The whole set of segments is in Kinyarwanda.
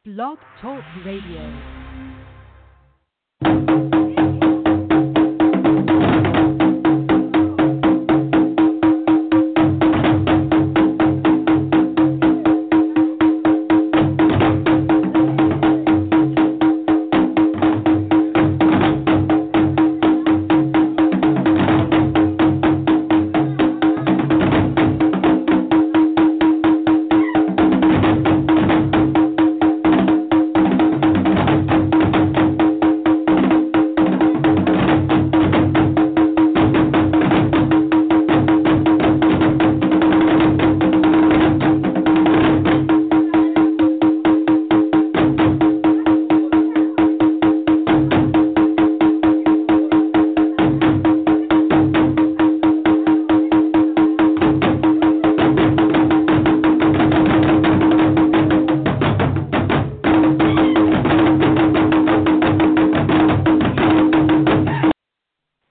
Blog Talk Radio.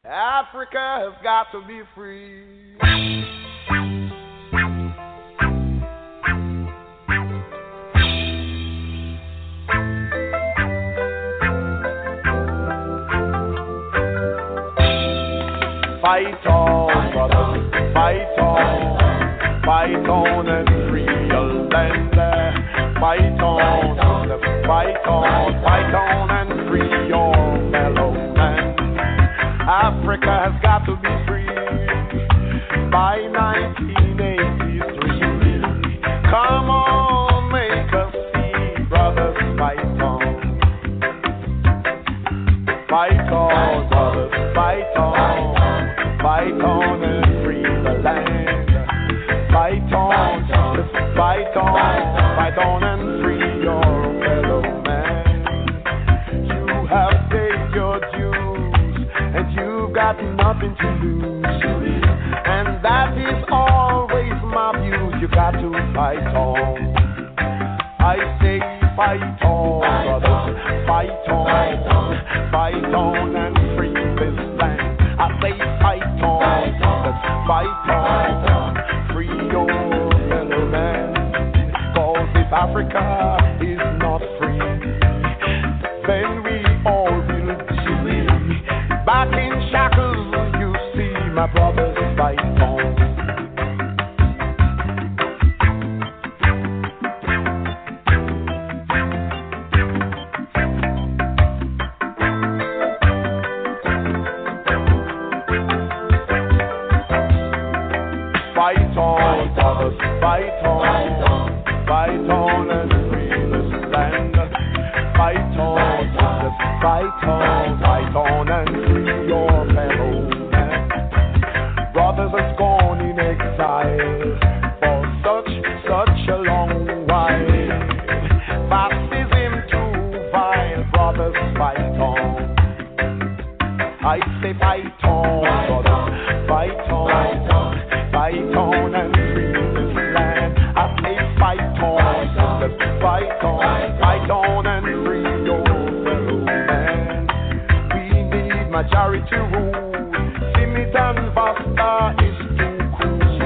Africa has got to be free. Fight on, brother, fight on, fight on and free your land. Fight on, fight on, fight on and free your fellow man. Africa has got to be free by 1983. Come on, make us see, brothers, fight on. Fight on, brothers, fight on. Fight on and free the land. Fight on, brothers, fight on. Fight on and free your fellow man. You have paid your dues, and you've got nothing to lose. And that is always my view. You got to fight on. I say fight on, brothers, fight on, fight on and free this land. I say fight on, brothers, fight on, free your fellow man. Cause if Africa is not free, then we all will be back in shackles. You see, my brothers fight on. Fight on, brothers, fight on, fight on and free this land. Fight on, brothers, fight on, fight on and free your fellow man. Brothers has gone in exile for such, such a long while. Baptism too vile, brothers, fight on. I say fight on, brothers, fight on, fight on and free this land. I say fight on, brothers, fight on, fight on and free your fellow man. We need majority rule. Limit and Vasta is too cool.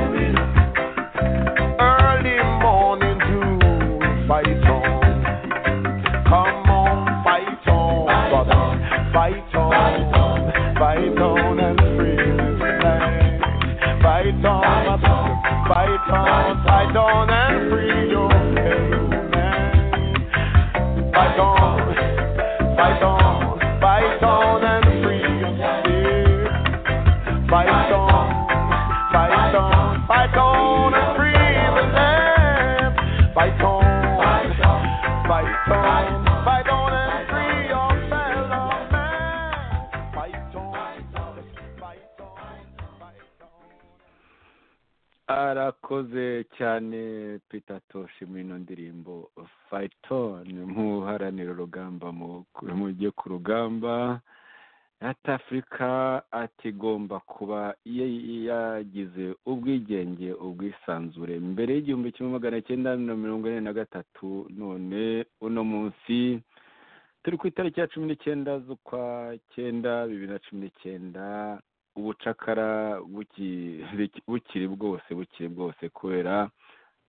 Early morning dew, fight on. Come on, fight on, brother. Fight on, fight on and free this land. Fight on, my brother. Fight on, fight on and free your fellow man. Fight on, fight on, fight on and free yourself. Fight on, fight on, fight on and free the land. Fight on, fight on, fight on and free your fellow man. Fight on, fight on, fight on. arakoze cyane peter toshi muri ino ndirimbo fayitoni nk'uharanira urugamba mu gihe ku rugamba ati afurika atigomba kuba ye- yagize ubwigenge ubwisanzure mbere y'igihumbi kimwe magana cyenda na mirongo ine na gatatu none uno munsi turi ku itariki ya cumi n'icyenda z'ukwa cyenda bibiri na cumi n'icyenda ubucakara buki- bukiri bwose bukiri bwose kubera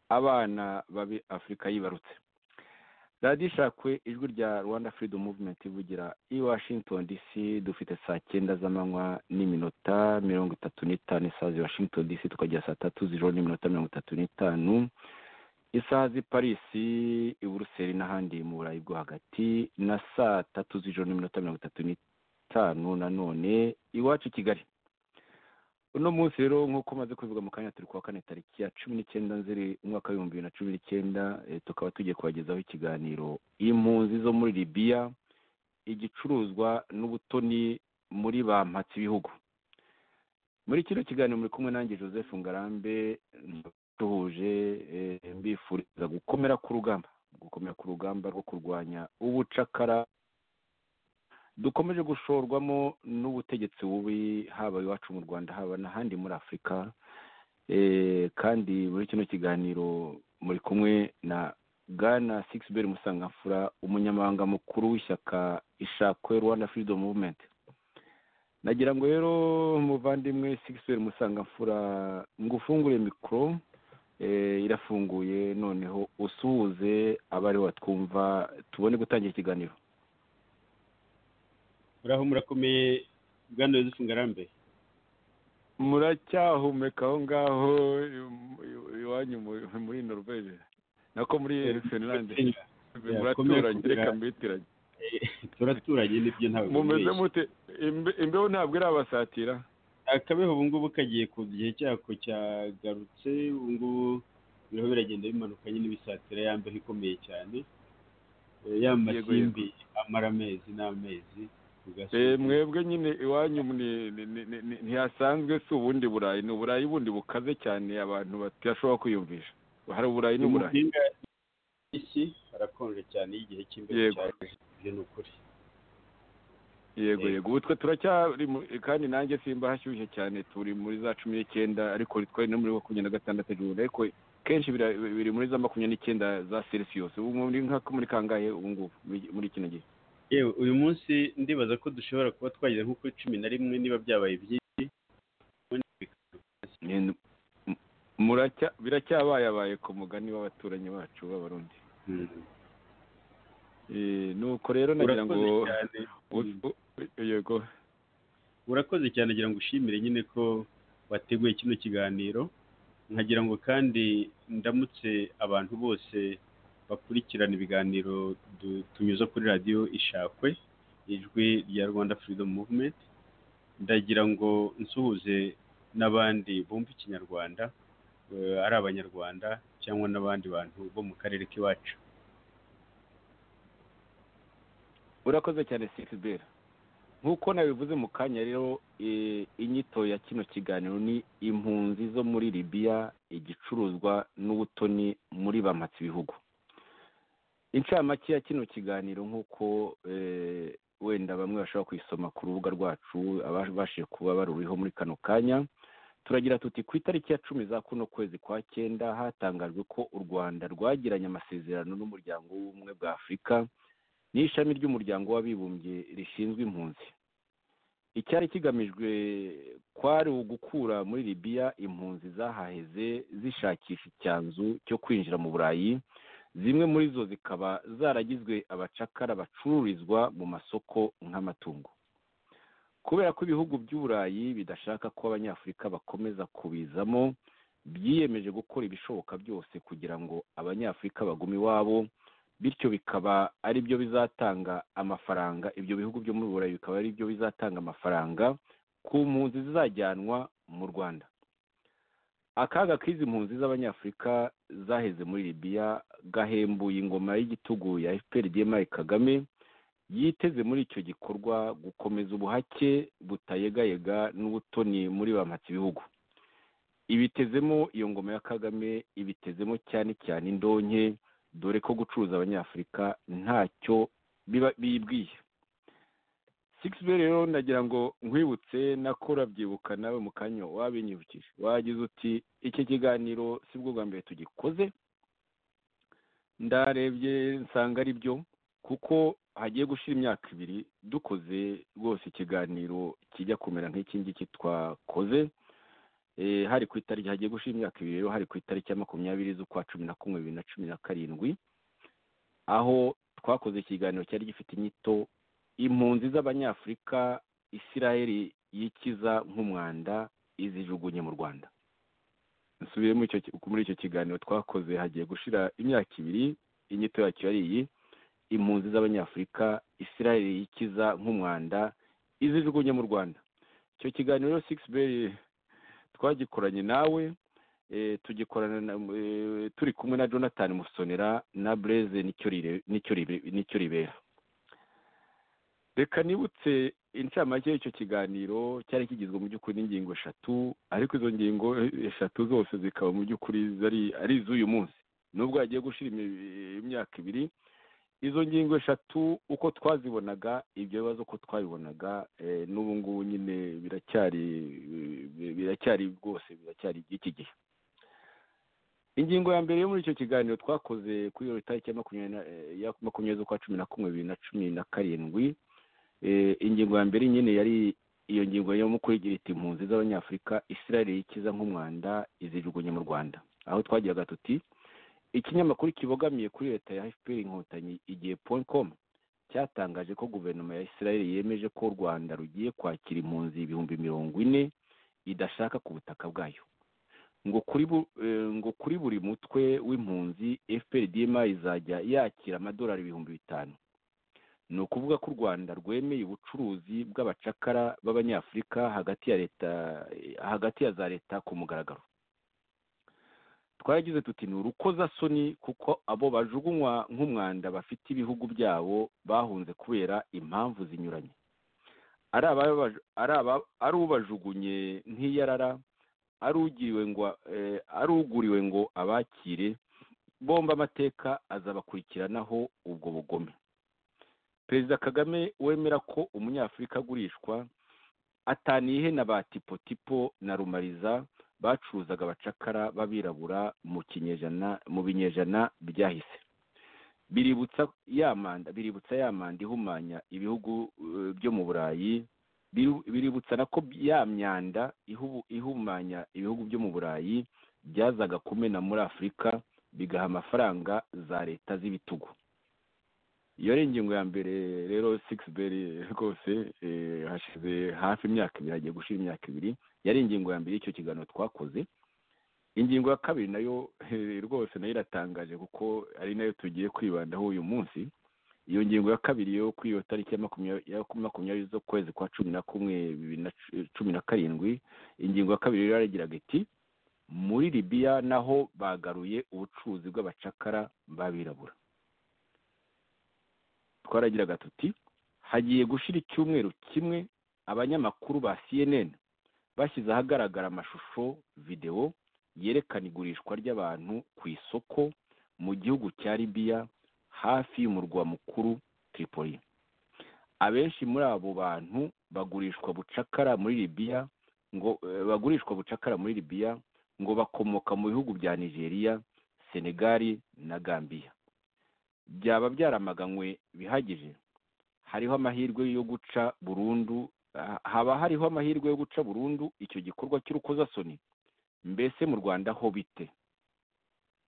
abana babi afurika yibarutse radiyo ishakwe ijwi rya rwanda freedom movement ivugira i washington dc dufite saa cyenda z'amanywa n'iminota mirongo itatu n'itanu isaha zi washington dc tukagira saa tatu z'ijoro n'iminota mirongo itatu n'itanu isaha z'i parisi i buruseli n'ahandi mu burayi bwo hagati na saa tatu z'ijoro n'iminota mirongo itatu n'itanu nanone iwacu i kigali uno munsi rero nk'uko maze kubivuga mu kanya turi kuwa kane tariki ya cumi n'icyenda nzeri umwaka w'ibihumbi bibiri na cumi n'icyenda eh, tukaba tugiye kubagezaho ikiganiro impunzi zo muri libiya igicuruzwa n'ubutoni muri ba mpatsi bihugu muri kino kiganiro muri kumwe nanjye joseph ngarambe duhuje eh, mbifuriza gukomera ku rugamba gukomera ku rugamba rwo kurwanya ubucakara dukomeje gushorwamo n'ubutegetsi bubi haba iwacu mu rwanda haba n'ahandi muri afurika Eh, kandi muri kino kiganiro muri kumwe na bwana sigiberi musangamfura umunyamabanga mukuru w'ishyaka ishakwe rwanda freedom movement nagira ngo rero muvandimwe sigiberi musangamfura ngufungure mikoro eh, irafunguye noneho usuhuze abari batwumva tubone gutangira ikiganiro muraho murakomeye bwana yozefu ngarambe muracyahumeka aho ngaho im- im- iwanyu mu- muri norvege nako muri finlande muraturanye kumwe- reka mbitiranye turaturanye nibyo ntabwo mumeze bibeshya. mute Imbe- imbeho ntabwo irabasatira akabeho ubu ngubu kagiye ku gihe cyako cyagarutse ubu ngubu biriho biragenda bimanuka nyine bisatira ya mbeho ikomeye cyane Eh, ya Yego, yego. masimbi amara amezi n'amezi ugasanga- Eh, mwebwe nyine iwanyu ni- ni- ni- ni- ni- ntihasanzwe si ubundi burayi ni uburayi bundi bukaze cyane abantu batashobora kwiyumvisha hari uburayi Ni mu n'uburayi mpinga y'isi harakonje cyane igihe cy'imbeho Yego. cyane ibyo ni ukuri yego Eh. yego ubu twe turacyari mu- kandi nanjye simba hashyushye cyane turi muri za cumi n'icyenda ariko twari no muri makumyabiri na gatandatu hejuru ariko kenshi bira- biri muri za makumyabiri n'icyenda za celsius ubu muri nka muri kangahe ubu ngubu muri- muri kino gihe yewe uyu munsi ndibaza ko dushobora kuba twagera nko kuri cumi na rimwe niba byabaye byinshi Nyine- m- muracya- biracyabayabaye ku mugani w'abaturanyi bacu b'abarundi Eh, nuko rero nagira ngo urakoze cyane u- u- yego urakoze cyane agira ngo ushimire nyine ko wateguye kino kiganiro nkagira ngo kandi ndamutse abantu bose bakurikirana ibiganiro du- tunyuza kuri radiyo ishakwe ijwi rya rwanda freedom movement ndagira ngo nsuhuze n'abandi bumva ikinyarwanda eh, ari abanyarwanda cyangwa n'abandi bantu bo mu karere k'iwacu urakoze cyane sisibera nk'uko nabivuze mu kanya rero eh, inyito ya kino kiganiro ni impunzi zo muri libiya igicuruzwa n'ubutoni muri bamatsi ibihugu incamake ya kino kiganiro nk'uko eh, wenda bamwe bashobora kuyisoma ku rubuga rwacu ababashije kuba baruriho muri kano kanya turagira tuti ku itariki ya cumi za kuno kwezi kwa cyenda hatangajwe ko u rwanda rwagiranye amasezerano n'umuryango w'ubumwe bwa afurika n'ishami ry'umuryango w'abibumbye rishinzwe impunzi icyari kigamijwe kwari ugukura muri libiya impunzi zahaheze zishakisha icyanzu cyo kwinjira mu burayi zimwe muri zo zikaba zaragizwe abacakara bacururizwa mu masoko nk'amatungo kubera ko ibihugu by'uburayi bidashaka ko abanyafurika bakomeza kubizamo byiyemeje gukora ibishoboka byose kugira ngo abanyafurika bagume iwabo bityo bikaba ari byo bizatanga amafaranga ibyo bihugu byo muri burayi bikaba ari byo bizatanga amafaranga ku mpunzi zizajyanwa mu rwanda akaga k'izi mpunzi z'abanyafurika zaheze muri libiya gahembuye ingoma y'igitugu ya fpr dma kagame yiteze muri icyo gikorwa gukomeza ubuhake butayegayega n'ubutoni muri bamatsi ibihugu ibitezemo iyo ngoma ya kagame ibitezemo cyane cyane indonke dore ko gucuruza abanyafurika ntacyo biba bibwiye sigisibe rero ndagira ngo nkwibutse nako urabyibuka nawe mu kanya wabinyibukije wagize uti iki kiganiro si bwo bwa mbere tugikoze ndarebye nsanga ari byo kuko hagiye gushira imyaka ibiri dukoze rwose ikiganiro kijya kumera nk'iki ngiki twakoze Eh, hari ku itariki hagiye gushira imyaka ibiri rero hari ku itariki ya makumyabiri z'ukwa cumi na kumwe bibiri na cumi na karindwi aho twakoze ikiganiro cyari gifite inyito impunzi z'abanyafurika isiraheli yikiza nk'umwanda izijugunye mu rwanda nsubiye muri icyo muri icyo kiganiro twakoze hagiye gushira imyaka ibiri inyito yacyo yari iyi impunzi z'abanyafurika isiraheli yikiza nk'umwanda izijugunye mu rwanda icyo kiganiro sikisi beri twagikoranye nawe eh, tugikorana na- eh, turi kumwe na jonathan musonera na breze Nicyo Rire- Nicyo Ribe- nicyo ribera reka nibutse incamake y'icyo kiganiro cyari kigizwe mu by'ukuri n'ingingo eshatu ariko izo ngingo eshatu zose zikaba mu by'ukuri zari- ari iz'uyu munsi nubwo hagiye gushira imi- imyaka ibiri izo ngingo eshatu uko twazibonaga ibyo bibazo uko twabibonaga eh, n'ubu ngubu nyine biracyari biracyari rwose biracyari iby'iki gihe ingingo ya mbere yo muri icyo kiganiro twakoze kuri iyo tariki ya makumyabiri na- eh, ya makumyabiri z'ukwa cumi na kumwe bibiri na cumi na karindwi Eh, ingingo ya mbere nyine yari iyo ngingo yo mu kwigira iti impunzi z'abanyafurika isiraheli yikiza nk'umwanda izijugunye mu rwanda aho twagiraga tuti ikinyamakuru kibogamiye kuri leta ya fpr inkotanyi igihe point com cyatangaje ko guverinoma ya isiraheli yemeje ko u rwanda rugiye kwakira impunzi ibihumbi mirongo ine idashaka ku butaka bwayo ngo kuri bu- eh, ngo kuri buri mutwe w'impunzi fprdm izajya yakira amadolari ibihumbi bitanu ni ukuvuga ko u rwanda rwemeye ubucuruzi bw'abacakara b'abanyafurika hagati ya leta hagati ya za leta ku mugaragaro twaragize tuti ni urukozasoni kuko abo bajugunywa nk'umwanda bafite ibihugu byabo bahunze kubera impamvu zinyuranye ari ababa- ari aba- ari ubajugunye nk'iyarara ari ugiriwe ngo eh, ari uguriwe ngo abakire bomba amateka azabakurikiranaho ubwo bugome perezida kagame wemera ko umunyafurika agurishwa ataniye na ba tipotipo na rumariza bacuruzaga abacakara b'abirabura mu kinyejana mu binyejana byahise biributsa ya manda biributsa ya manda ihumanya ibihugu eh, byo mu burayi biru- biributsa na ko ya myanda ihubu- ihumanya ibihugu byo mu burayi byazaga kumena muri afurika bigaha amafaranga za leta z'ibitugu iyo ari ingingo ya mbere rero sikisi beri rwose eh, hashize hafi imyaka ibiri hagiye gushira imyaka ibiri yari ingingo ya mbere y'icyo kiganiro twakoze ingingo ya kabiri nayo eh, rwose nayo iratangaje kuko ari nayo tugiye kwibandaho uyu munsi iyo ngingo ya kabiri yo kuri iyo tariki ya makumyabiri ya makumyabiri z'ukwezi kwa cumi na kumwe bibiri na cu- cumi na karindwi ingingo ya kabiri rero yaragiraga iti muri libiya naho bagaruye ubucuruzi bw'abacakara b'abirabura twaragiraga tuti hagiye gushira icyumweru kimwe abanyamakuru ba cnn bashyize ahagaragara amashusho videwo yerekana igurishwa ry'abantu ku isoko mu gihugu cya libiya hafi y'umurwa mukuru tripoli abenshi muri abo bantu bagurishwa bucakara muri libiya ngo eh, bagurishwa bucakara muri libiya ngo bakomoka mu bihugu bya nigeria senegali na gambiya byaba byaramaganywe bihagije hariho amahirwe yo guca burundu ah, haba hariho amahirwe yo guca burundu icyo gikorwa cy'urukozasoni mbese mu rwanda ho bite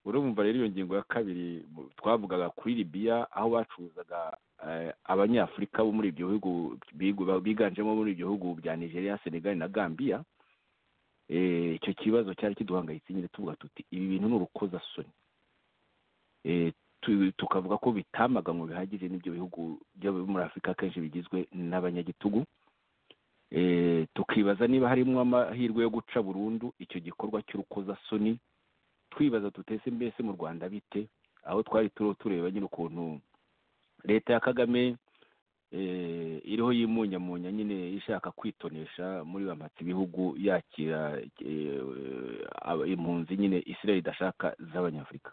urumva rero iyo ngingo ya kabiri mu- twavugaga kuri libiya aho bacuruzaga eh, abanyafurika bo muri ibyo bihugu bigu- biganjemo muri ibyo bihugu bya nigeria senegali na gambiya Eh, icyo kibazo cyari kiduhangayitse nyine tuvuga tuti ibi bintu ni urukozasoni Eh, tu- tukavuga ko bitamaganywe bihagije n'ibyo bihugu byo muri afurika kenshi bigizwe n'abanyagitugu Eh, tukibaza niba harimo amahirwe yo guca burundu icyo gikorwa cy'urukozasoni twibaza tutese mbese mu rwanda bite aho twari turiho tureba nyine ukuntu leta ya kagame eh, iriho yimunyamunya nyine ishaka kwitonesha muri bamatse ibihugu yakira eh, aba- impunzi nyine israel idashaka z'abanyafurika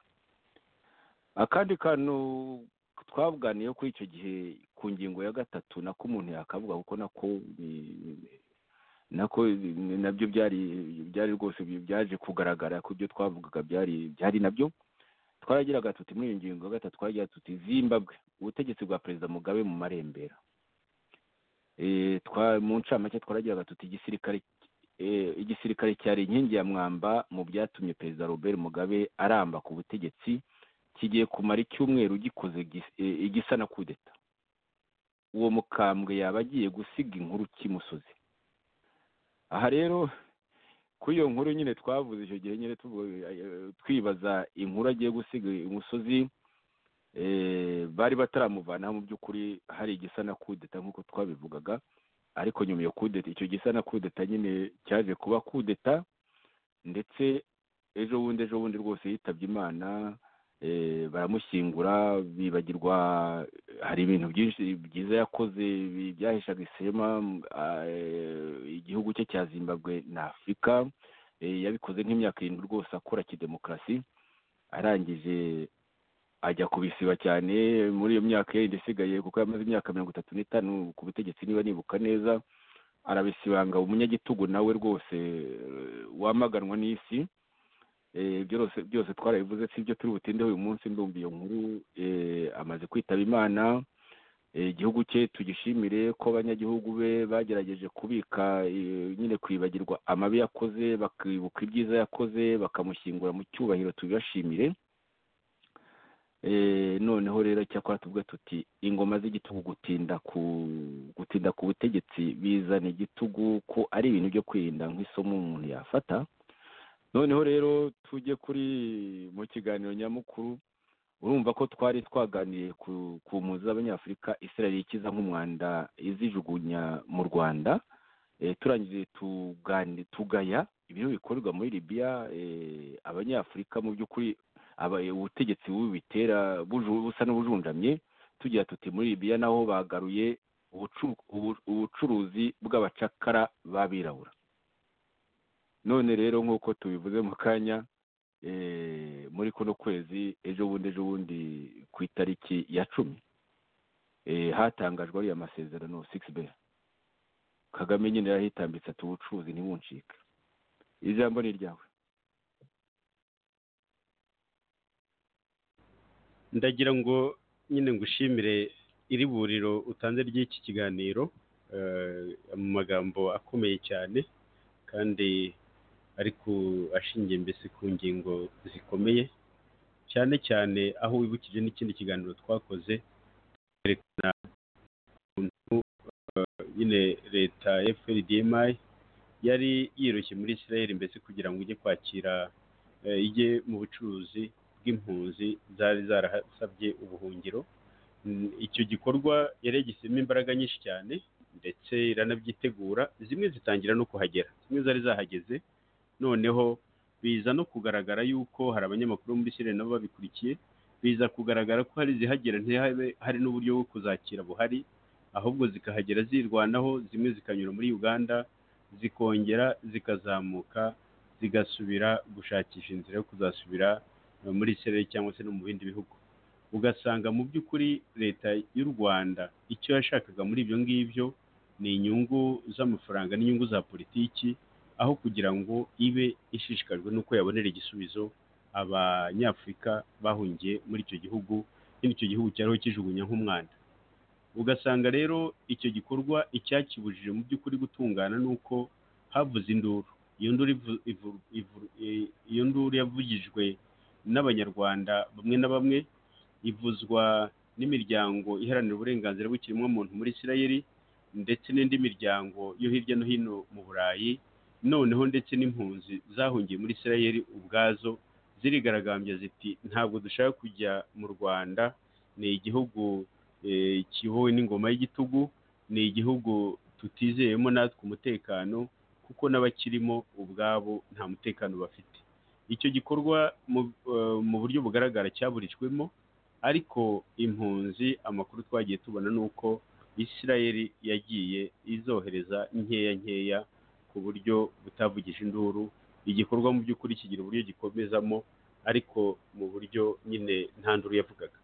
akandi kantu twaganiriyeho kuri icyo gihe ku ngingo ya gatatu nako umuntu yakavuga kuko nako ni- nako ni- nabyo byari byari rwose bi- byaje kugaragara ko ibyo twavugaga byari byari nabyo twaragiraga tuti muri iyo ngingo ya gatatu twaragira tuti zimbabwe ubutegetsi bwa perezida mugabe mu marembera Eh, twa- mu ncamake twaragiraga tuti igisirikare eh, igisirikare cyari inkingi ya mwamba mu byatumye perezida robert mugabe aramba ku butegetsi kigiye kumara icyumweru gikoze gis- eh, igisa na kudeta uwo mukambwe yaba agiye gusiga inkuru kimusozi aha rero kuri iyo nkuru nyine twavuze icyo gihe nyine tuvu- eh, twibaza inkuru agiye gusiga imusozi eh, bari bataramuvanaho mu by'ukuri hari igisa na kudeta nk'uko twabivugaga ariko nyuma iyo kudeta icyo gisa na kudeta nyine cyaje kuba kudeta ndetse ejo bundi ejo bundi rwose yitabye imana eh, baramushyingura bibagirwa hari ibintu byinshi byiza yakoze bi- byahishaga isema m- a- eh, igihugu cye cya zimbabwe na afurika eh, yabikoze nk'imyaka irindwi rwose akora kidemokarasi arangije ajya kubisiba cyane muri iyo myaka yindi isigaye kuko yamaze imyaka mirongo itatu n'itanu ku butegetsi niba nibuka neza arabisibanga umunyagitugu nawe rwose eh, wamaganwa n'isi Eh, byose byose twarabivuze si ibyo turi butindeho uyu munsi ndumva iyo nkuru eh, amaze kwitaba imana Eh, igihugu cye tugishimire ko abanyagihugu be bagerageje kubika eh, nyine kwibagirwa amabi yakoze bakibuka ibyiza yakoze bakamushyingura mu cyubahiro tubibashimire Eh, noneho rero cyakora tuvuga tuti ingoma z'igitugu gutinda ku gutinda ku butegetsi bizana igitugu ko ari ibintu byo kwirinda nk'isomo umuntu yafata noneho rero tujye kuri mu kiganiro nyamukuru urumva ko twari twaganiye ku ku mpunzi z'abanyafurika israel ikiza nk'umwanda izijugunya mu rwanda eh, turangije tugani tugaya ibintu bikorerwa muri libiya eh, abanyafurika mu by'ukuri aba- ubutegetsi bubitera buju- busa n'ubujunjamye tugira tuti muri libiya naho bagaruye ubucu- ubu- ubucuruzi bw'abacakara b'abirabura none rero nk'uko tubivuze mu kanya eh, muri kuno kwezi ejo bundi ejo bundi ku itariki ya cumi eh, hatangajwe ariya masezerano six b kagame nyine yarahitambitse ati ubucuruzi ntibuncika ijambo ni ryawe ndagira ngo nyine ngushimire iri buriro utanze ry'iki kiganiro eh, mu magambo akomeye cyane kandi ariko ashingiye mbese ku ngingo zikomeye cyane cyane aho wibukije n'ikindi kiganiro twakoze twerekana ukuntu eh, nyine leta ya FLDMI yari yiroshye muri Israel mbese kugira ngo ijye kwakira eh, ijye mu bucuruzi bw'impunzi zari zarasabye ubuhungiro Mm, icyo gikorwa yari yagishyizemo imbaraga nyinshi cyane ndetse iranabyitegura zimwe zitangira no kuhagera zimwe zari zahageze noneho biza no kugaragara yuko hari abanyamakuru bo muri sire nabo babikurikiye biza kugaragara ko hari izihagera ntihabe hari n'uburyo bwo kuzakira buhari ahubwo zikahagera zirwanaho zimwe zikanyura muri uganda zikongera zikazamuka zigasubira gushakisha inzira yo kuzasubira muri Israel cyangwa se no mu bindi bihugu ugasanga mu by'ukuri leta y'u Rwanda icyo yashakaga muri ibyo ngibyo ni inyungu z'amafaranga n'inyungu za politiki aho kugira ngo ibe ishishikajwe n'uko yabonera igisubizo abanyafurika bahungiye muri icyo gihugu nyine icyo gihugu cyariho kijugunya nk'umwanda ugasanga rero icyo gikorwa icyakibujije mu by'ukuri gutungana ni uko havuze induru iyo nduru ivu- ivu- ivu- i- iyo nduru yavugijwe n'abanyarwanda bamwe na bamwe ivuzwa n'imiryango iharanira uburenganzira bw'ikiremwamuntu muri isirayeli ndetse n'indi miryango yo hirya no hino mu burayi noneho ndetse n'impunzi zahungiye muri isirayeli ubwazo zirigaragambya ziti ntabwo dushaka kujya mu rwanda ni igihugu eh, kibowe n'ingoma y'igitugu ni igihugu tutizeyemo natwe umutekano kuko n'abakirimo ubwabo nta mutekano bafite icyo gikorwa mu eh, mu buryo bugaragara cyaburijwemo ariko impunzi amakuru twagiye tubona ni uko isirayeli yagiye izohereza nkeya nkeya ku buryo butavugije induru igikorwa mu by'ukuri kigira uburyo gikomezamo ariko mu buryo nyine nta nduru yavugaga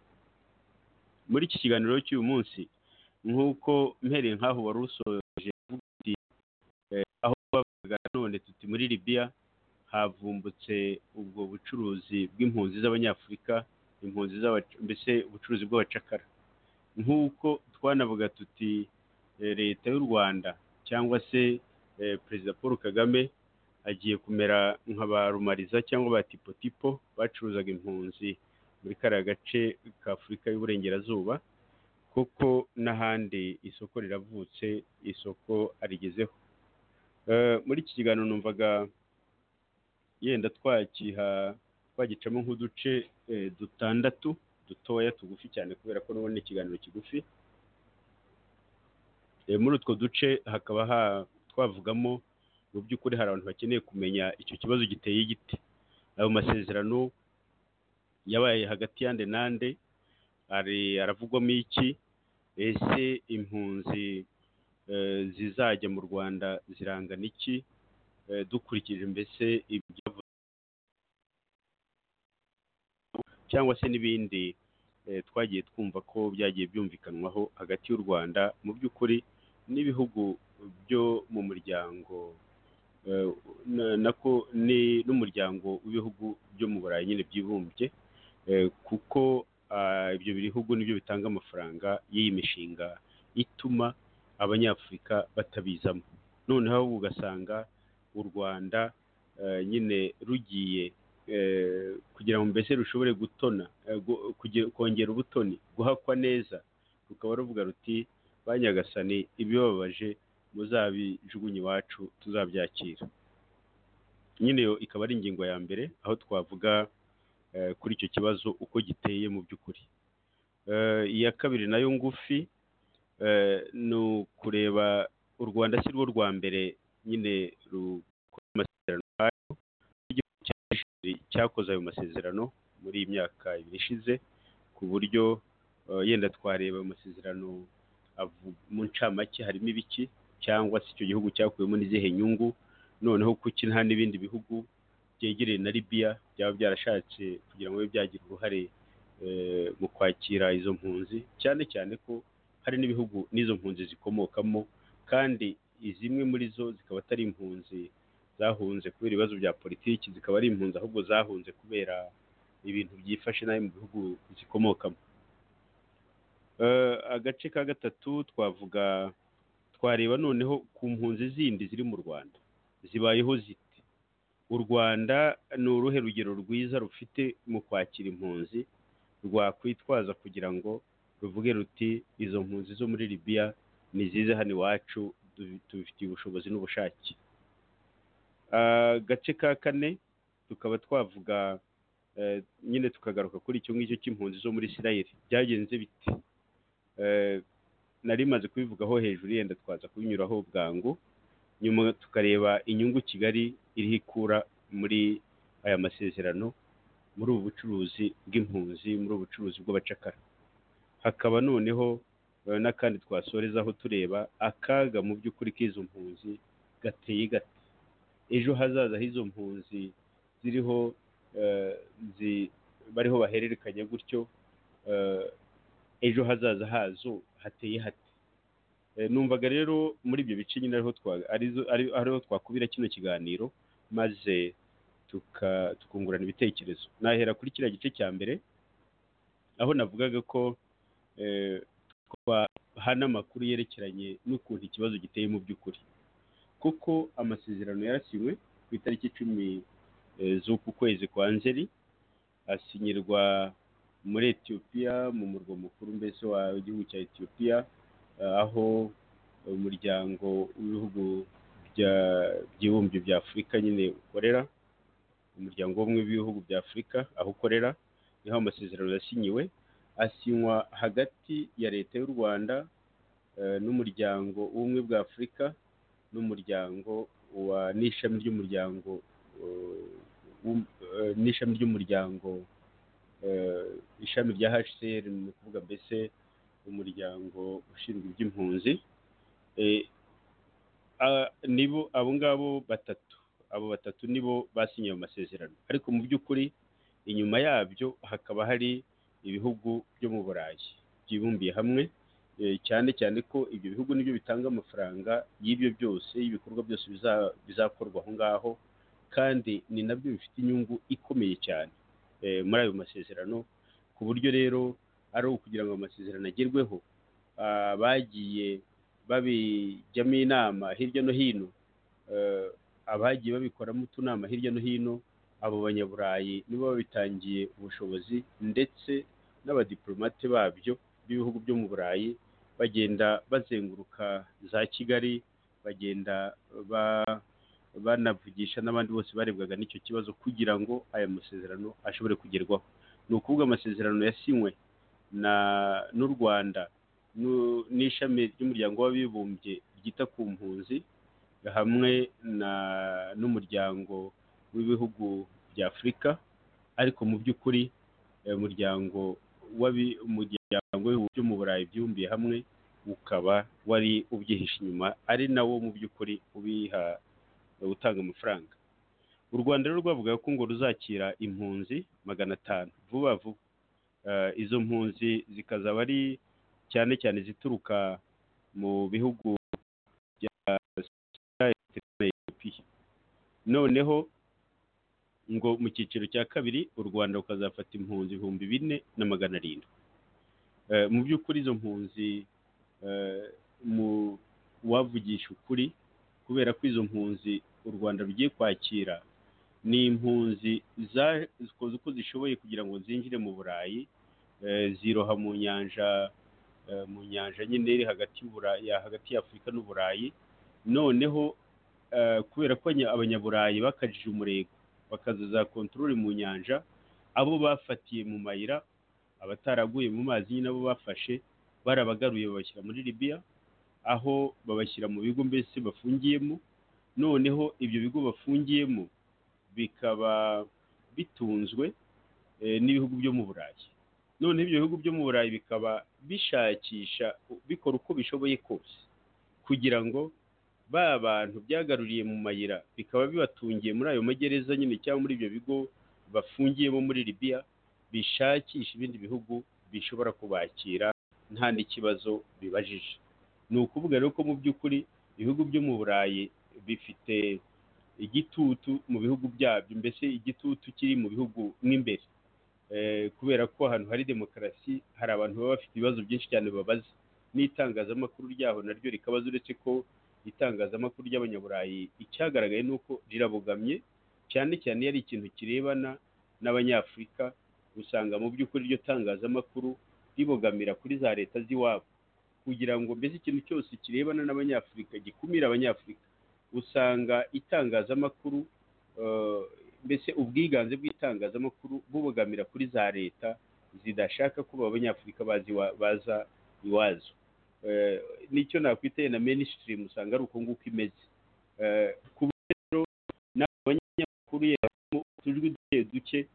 muri iki kiganiro cy'uyu munsi nk'uko mpereye nk'aho wari usoje uvuga uti, eh, aho bavugaga none tuti muri libiya havumbutse ubwo bucuruzi bw'impunzi z'abanyafurika impunzi z'abac- mbese ubucuruzi bw'abacakara nk'uko twanavuga tuti eh, leta y'u rwanda cyangwa se eh, perezida paul kagame agiye kumera nka ba rumariza cyangwa ba tipotipo bacuruzaga impunzi muri kariya gace k'afurika y'uburengerazuba kuko n'ahandi isoko riravutse isoko arigezeho Eh, muri iki kiganiro numvaga yenda twagiha twagicamo nk'uduce eh, dutandatu dutoya tugufi cyane kubera ko n'ubundi ni ikiganiro kigufi Eh, muri utwo duce hakaba ha- twavugamo mu by'ukuri hari abantu bakeneye kumenya icyo kibazo giteye igiti ayo masezerano yabaye hagati y'ande n'ande ari aravugwamo iki ese impunzi eh, zizajya mu rwanda zirangana iki Eh, dukurikije mbese ibyavuze cyangwa se n'ibindi eh, twagiye twumva ko byagiye byumvikanwaho hagati y'u rwanda mu by'ukuri n'ibihugu byo mu muryango eh, na- nako ni n'umuryango w'ibihugu byo mu burayi nyine byibumbye eh, kuko ah, ibyo bihugu nibyo bitanga amafaranga y'iyi mishinga ituma abanyafurika batabizamo noneho ugasanga u rwanda eh, nyine rugiye eh, kugira ngo mbese rushobore gutona eh, gu- kugira- kongera ubutoni guhakwa neza rukaba ruvuga ruti ba nyagasani ibibabaje muzabijugunye iwacu tuzabyakira nyine yo ikaba ari ingingo ya mbere aho twavuga eh, kuri icyo kibazo uko giteye mu by'ukuri Eh, iya kabiri nayo ngufi eh, ni ukureba u rwanda si rwo rwa mbere nyine rukora amasezerano nk'ayo igihugu cya Algeria cyakoze ayo masezerano muri iyi myaka ibiri ishize ku buryo eh, yenda twareba ayo masezerano avu- mu ncamake harimo ibiki cyangwa se icyo gihugu cyakuyemo n'izihe nyungu noneho kuki nta n'ibindi bihugu byegereye na libiya byaba byarashatse kugira ngo bibe byagira uruhare eh, mu kwakira izo mpunzi cyane cyane ko hari n'ibihugu n'izo mpunzi zikomokamo kandi zimwe muri zo zikaba atari impunzi zahunze kubera ibibazo bya politiki zikaba ari impunzi ahubwo zahunze kubera ibintu byifashe nabi mu bihugu zikomokamo Eh, agace ka gatatu twavuga twareba noneho ku mpunzi zindi ziri mu rwanda zibayeho zite u rwanda ni uruhe rugero rwiza rufite mu kwakira impunzi rwakwitwaza kugira ngo ruvuge ruti izo mpunzi zo muri libiya ni zize hano iwacu du- tubifitiye ubushobozi n'ubushake agace ka kane tukaba twavuga eh, nyine tukagaruka kuri icyo ngicyo cy'impunzi zo muri isirayeli byagenze bite Eh, nari maze kubivugaho hejuru yenda twaza kubinyuraho bwangu nyuma tukareba inyungu kigali iri ikura muri aya masezerano muri ubu bucuruzi bw'impunzi muri ubu bucuruzi bw'abacakara hakaba noneho eh, n'akandi twasorezaho tureba akaga mu by'ukuri k'izo mpunzi gateye gate ejo hazaza h'izo mpunzi ziriho eh, zi- bariho bahererekanya gutyo eh, ejo hazaza hazo hateye hate Eh, numvaga rero muri ibyo bice nyine ariho twa- arizo- ari- ariho twakubira kino kiganiro maze tuka- tukungurana ibitekerezo nahera kuri kiriya gice cya mbere aho navugaga ko eh, twahana amakuru yerekeranye n'ukuntu ikibazo giteye mu by'ukuri kuko amasezerano yarasinywe ku itariki icumi eh, z'uku kwezi kwa nzeri asinyirwa muri etiyopiya mu murwa mukuru mbese wa igihugu cya etiyopiya eh, aho umuryango w'ibihugu bya- by'ibumbye bya afurika nyine ukorera umuryango w'ubumwe bw'ibihugu bya afurika aho ukorera niho amasezerano yasinyiwe asinywa hagati ya leta y'u rwanda eh, n'umuryango w'ubumwe bwa afurika n'umuryango wa n'ishami ry'umuryango eh, w'um- eh, n'ishami ry'umuryango eh, ishami rya hcr ni ukuvuga mbese umuryango ushinzwe iby'impunzi Eh, ah, nibo abo ngabo batatu abo batatu nibo basinye ayo masezerano ariko mu by'ukuri inyuma yabyo hakaba hari ibihugu byo mu burayi byibumbiye hamwe eh, cyane cyane ko ibyo bihugu nibyo bitanga amafaranga y'ibyo byose y'ibikorwa byose biza- bizakorwa aho ngaho kandi ni nabyo bifite inyungu ikomeye cyane eh, muri ayo masezerano ku buryo rero ari ukugira ngo amasezerano agerweho ah, bagiye babijyamo inama hirya no hino eh, abagiye babikoramo utunama hirya no hino abo banyaburayi nibo babitangiye ubushobozi ndetse n'abadiplomate babyo b'ibihugu byo mu burayi bagenda bazenguruka za kigali bagenda ba- banavugisha n'abandi bose barebwaga n'icyo kibazo kugira ngo aya masezerano ashobore kugerwaho ni ukuvuga amasezerano yasinywe na n'u rwanda n'u- n'ishami ry'umuryango w'abibumbye ryita ku mpunzi hamwe na n'umuryango w'ibihugu bya afurika ariko mu by'ukuri eh, umuryango w'abi- umuryango w'ibihugu byo mu burayi byibumbiye hamwe ukaba wari ubyihishe inyuma ari nawo mu by'ukuri ubiha utanga amafaranga u rwanda rero rwavugaga ko ngo ruzakira impunzi magana atanu vuba vuba Eh, izo mpunzi zikazaba ari cyane cyane izituruka mu bihugu bya Sudani ndetse na Ethiopia noneho ngo mu cyiciro cya kabiri u rwanda rukazafata impunzi ibihumbi bine na magana arindwi Eh, mu by'ukuri izo mpunzi eh, mu- uwavugisha ukuri kubera ko izo mpunzi u rwanda rugiye kwakira ni impunzi zakoze uko zishoboye kugira ngo zinjire mu burayi eh, ziroha mu nyanja eh, mu nyanja nyine iri hagati y'uburayi hagati y'afurika n'uburayi noneho eh, kubera ko anya- abanyaburayi bakajije umurego bakaza za kontorori mu nyanja abo bafatiye mu mayira abataraguye mu mazi nyine abo bafashe barabagaruye babashyira muri libiya aho babashyira mu bigo mbese bafungiyemo noneho ibyo bigo bafungiyemo bikaba bitunzwe eh, n'ibihugu byo mu burayi noneho ibyo bihugu byo mu burayi bikaba bishakisha bikora uko bishoboye kose kugira ngo ba bantu byagaruriye mu mayira bikaba bibatungiye muri ayo magereza nyine cyangwa muri ibyo bigo bafungiyemo muri libiya bishakisha ibindi bihugu bishobora kubakira nta n'ikibazo bibajije ni ukuvuga rero ko mu by'ukuri ibihugu byo mu burayi bifite igitutu mu bihugu byabyo mbese igitutu kiri mu bihugu mw'imbere Eh, kubera ko ahantu hari demokarasi hari abantu baba bafite ibibazo byinshi cyane babaza n'itangazamakuru ryaho naryo rikabaza uretse ko itangazamakuru ry'abanyaburayi icyagaragaye ni uko rirabogamye cyane cyane iyo ari ikintu kirebana n'abanyafurika usanga mu by'ukuri iryo tangazamakuru ribogamira kuri za leta z'iwabo kugira ngo mbese ikintu cyose kirebana n'abanyafurika gikumira abanyafurika usanga itangazamakuru eh, mbese ubwiganze bw'itangazamakuru bubogamira kuri za leta zidashaka ko abanyafurika bazi iwa- baza iwazo Eh, nicyo nakwiteye na mainstream usanga ari uko nguko imeze Eh, ku buryo rero n'abanyamakuru yabamo utujwi duke duke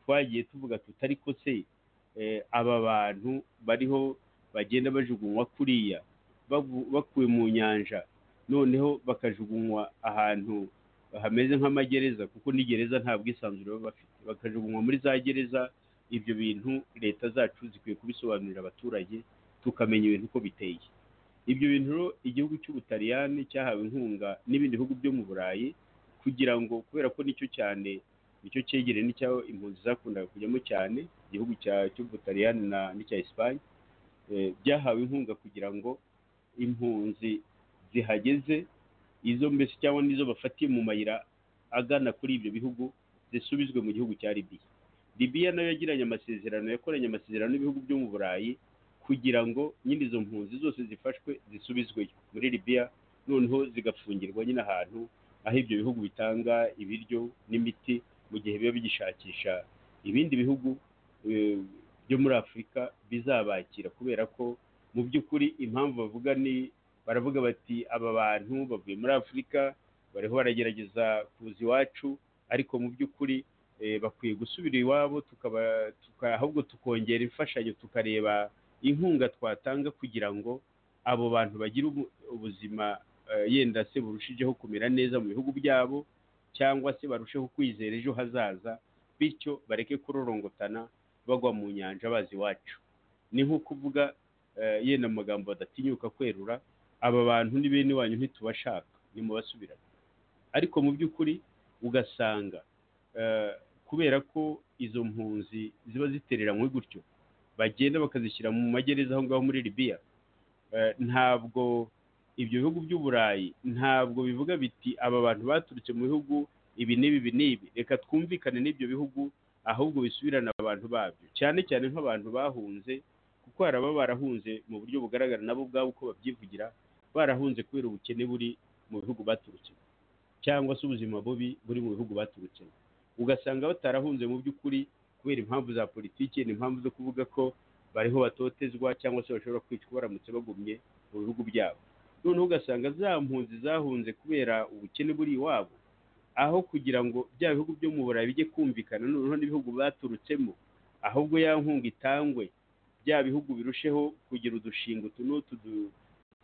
twagiye tuvuga tutari ko se eh, aba bantu bariho bagenda bajugunywa kuriya bavu- bakuwe mu nyanja noneho bakajugunywa ahantu hameze nk'amagereza kuko n'igereza nta bwisanzure baba bafite bakajugunywa muri za gereza ibyo bintu leta zacu zikwiye kubisobanurira abaturage tukamenya ibintu uko biteye ibyo bintu rero igihugu cy'ubutaliyani cyahawe inkunga n'ibindi bihugu byo mu burayi kugira ngo kubera ko nicyo cyane nicyo cyegereye n'icyaho impunzi zakundaga kujyamo cyane igihugu cya- cy'ubutaliyani na n'icya esipanye eh, byahawe inkunga kugira ngo impunzi zihageze izo mbese cyangwa n'izo bafatiye mu mayira agana kuri ibyo bihugu zisubizwe mu gihugu cya libiya libiya nayo yagiranye amasezerano yakoranye amasezerano n'ibihugu byo mu burayi kugira ngo nyine izo mpunzi zose zifashwe zisubizweyo muri libiya noneho zigafungirwa nyine ahantu aho ibyo bihugu bitanga ibiryo n'imiti mu gihe biba bigishakisha ibindi bihugu eh, byo muri afurika bizabakira kubera ko mu by'ukuri impamvu bavuga ni baravuga bati aba bantu bavuye muri afurika bariho baragerageza kuza iwacu ariko mu by'ukuri eh, bakwiye gusubira iwabo tukaba tuka- ahubwo tukongera imfashanyo tukareba inkunga twatanga kugira ngo abo bantu bagire ubu- ubuzima eh, yenda se burushijeho kumera neza mu bihugu byabo cyangwa se barusheho kwizera ejo hazaza bityo bareke kurorongotana bagwa mu nyanja bazi iwacu ni nko kuvuga eh, yenda mu magambo badatinyuka kwerura aba bantu ni bene wanyu ntitubashaka nimubasubirane ariko mu by'ukuri ugasanga eh, kubera ko izo mpunzi ziba zitereranywe gutyo bagenda bakazishyira mu magereza aho ngaho muri libiya Eh, ntabwo ibyo bihugu by'uburayi ntabwo bivuga biti aba bantu baturutse mu bihugu ibi n'ibi ibi n'ibi reka twumvikane n'ibyo bihugu ahubwo bisubirane abantu babyo cyane cyane nk'abantu bahunze kuko hari ababa barahunze mu buryo bugaragara nabo ubwabo uko babyivugira barahunze kubera ubukene buri mu bihugu baturutsemo cyangwa se ubuzima bubi buri mu bihugu baturutsemo ugasanga batarahunze mu by'ukuri kubera impamvu za politiki n'impamvu zo kuvuga ko bariho batotezwa cyangwa se bashobora kwicwa baramutse bagumye mu bihugu byabo noneho ugasanga za mpunzi zahunze kubera ubukene buri iwabo aho kugira ngo bya bihugu byo mu burayi bijye kumvikana noneho n'ibihugu baturutsemo ahubwo ya nkunga itangwe bya bihugu birusheho kugira udushinga utu n'utu du-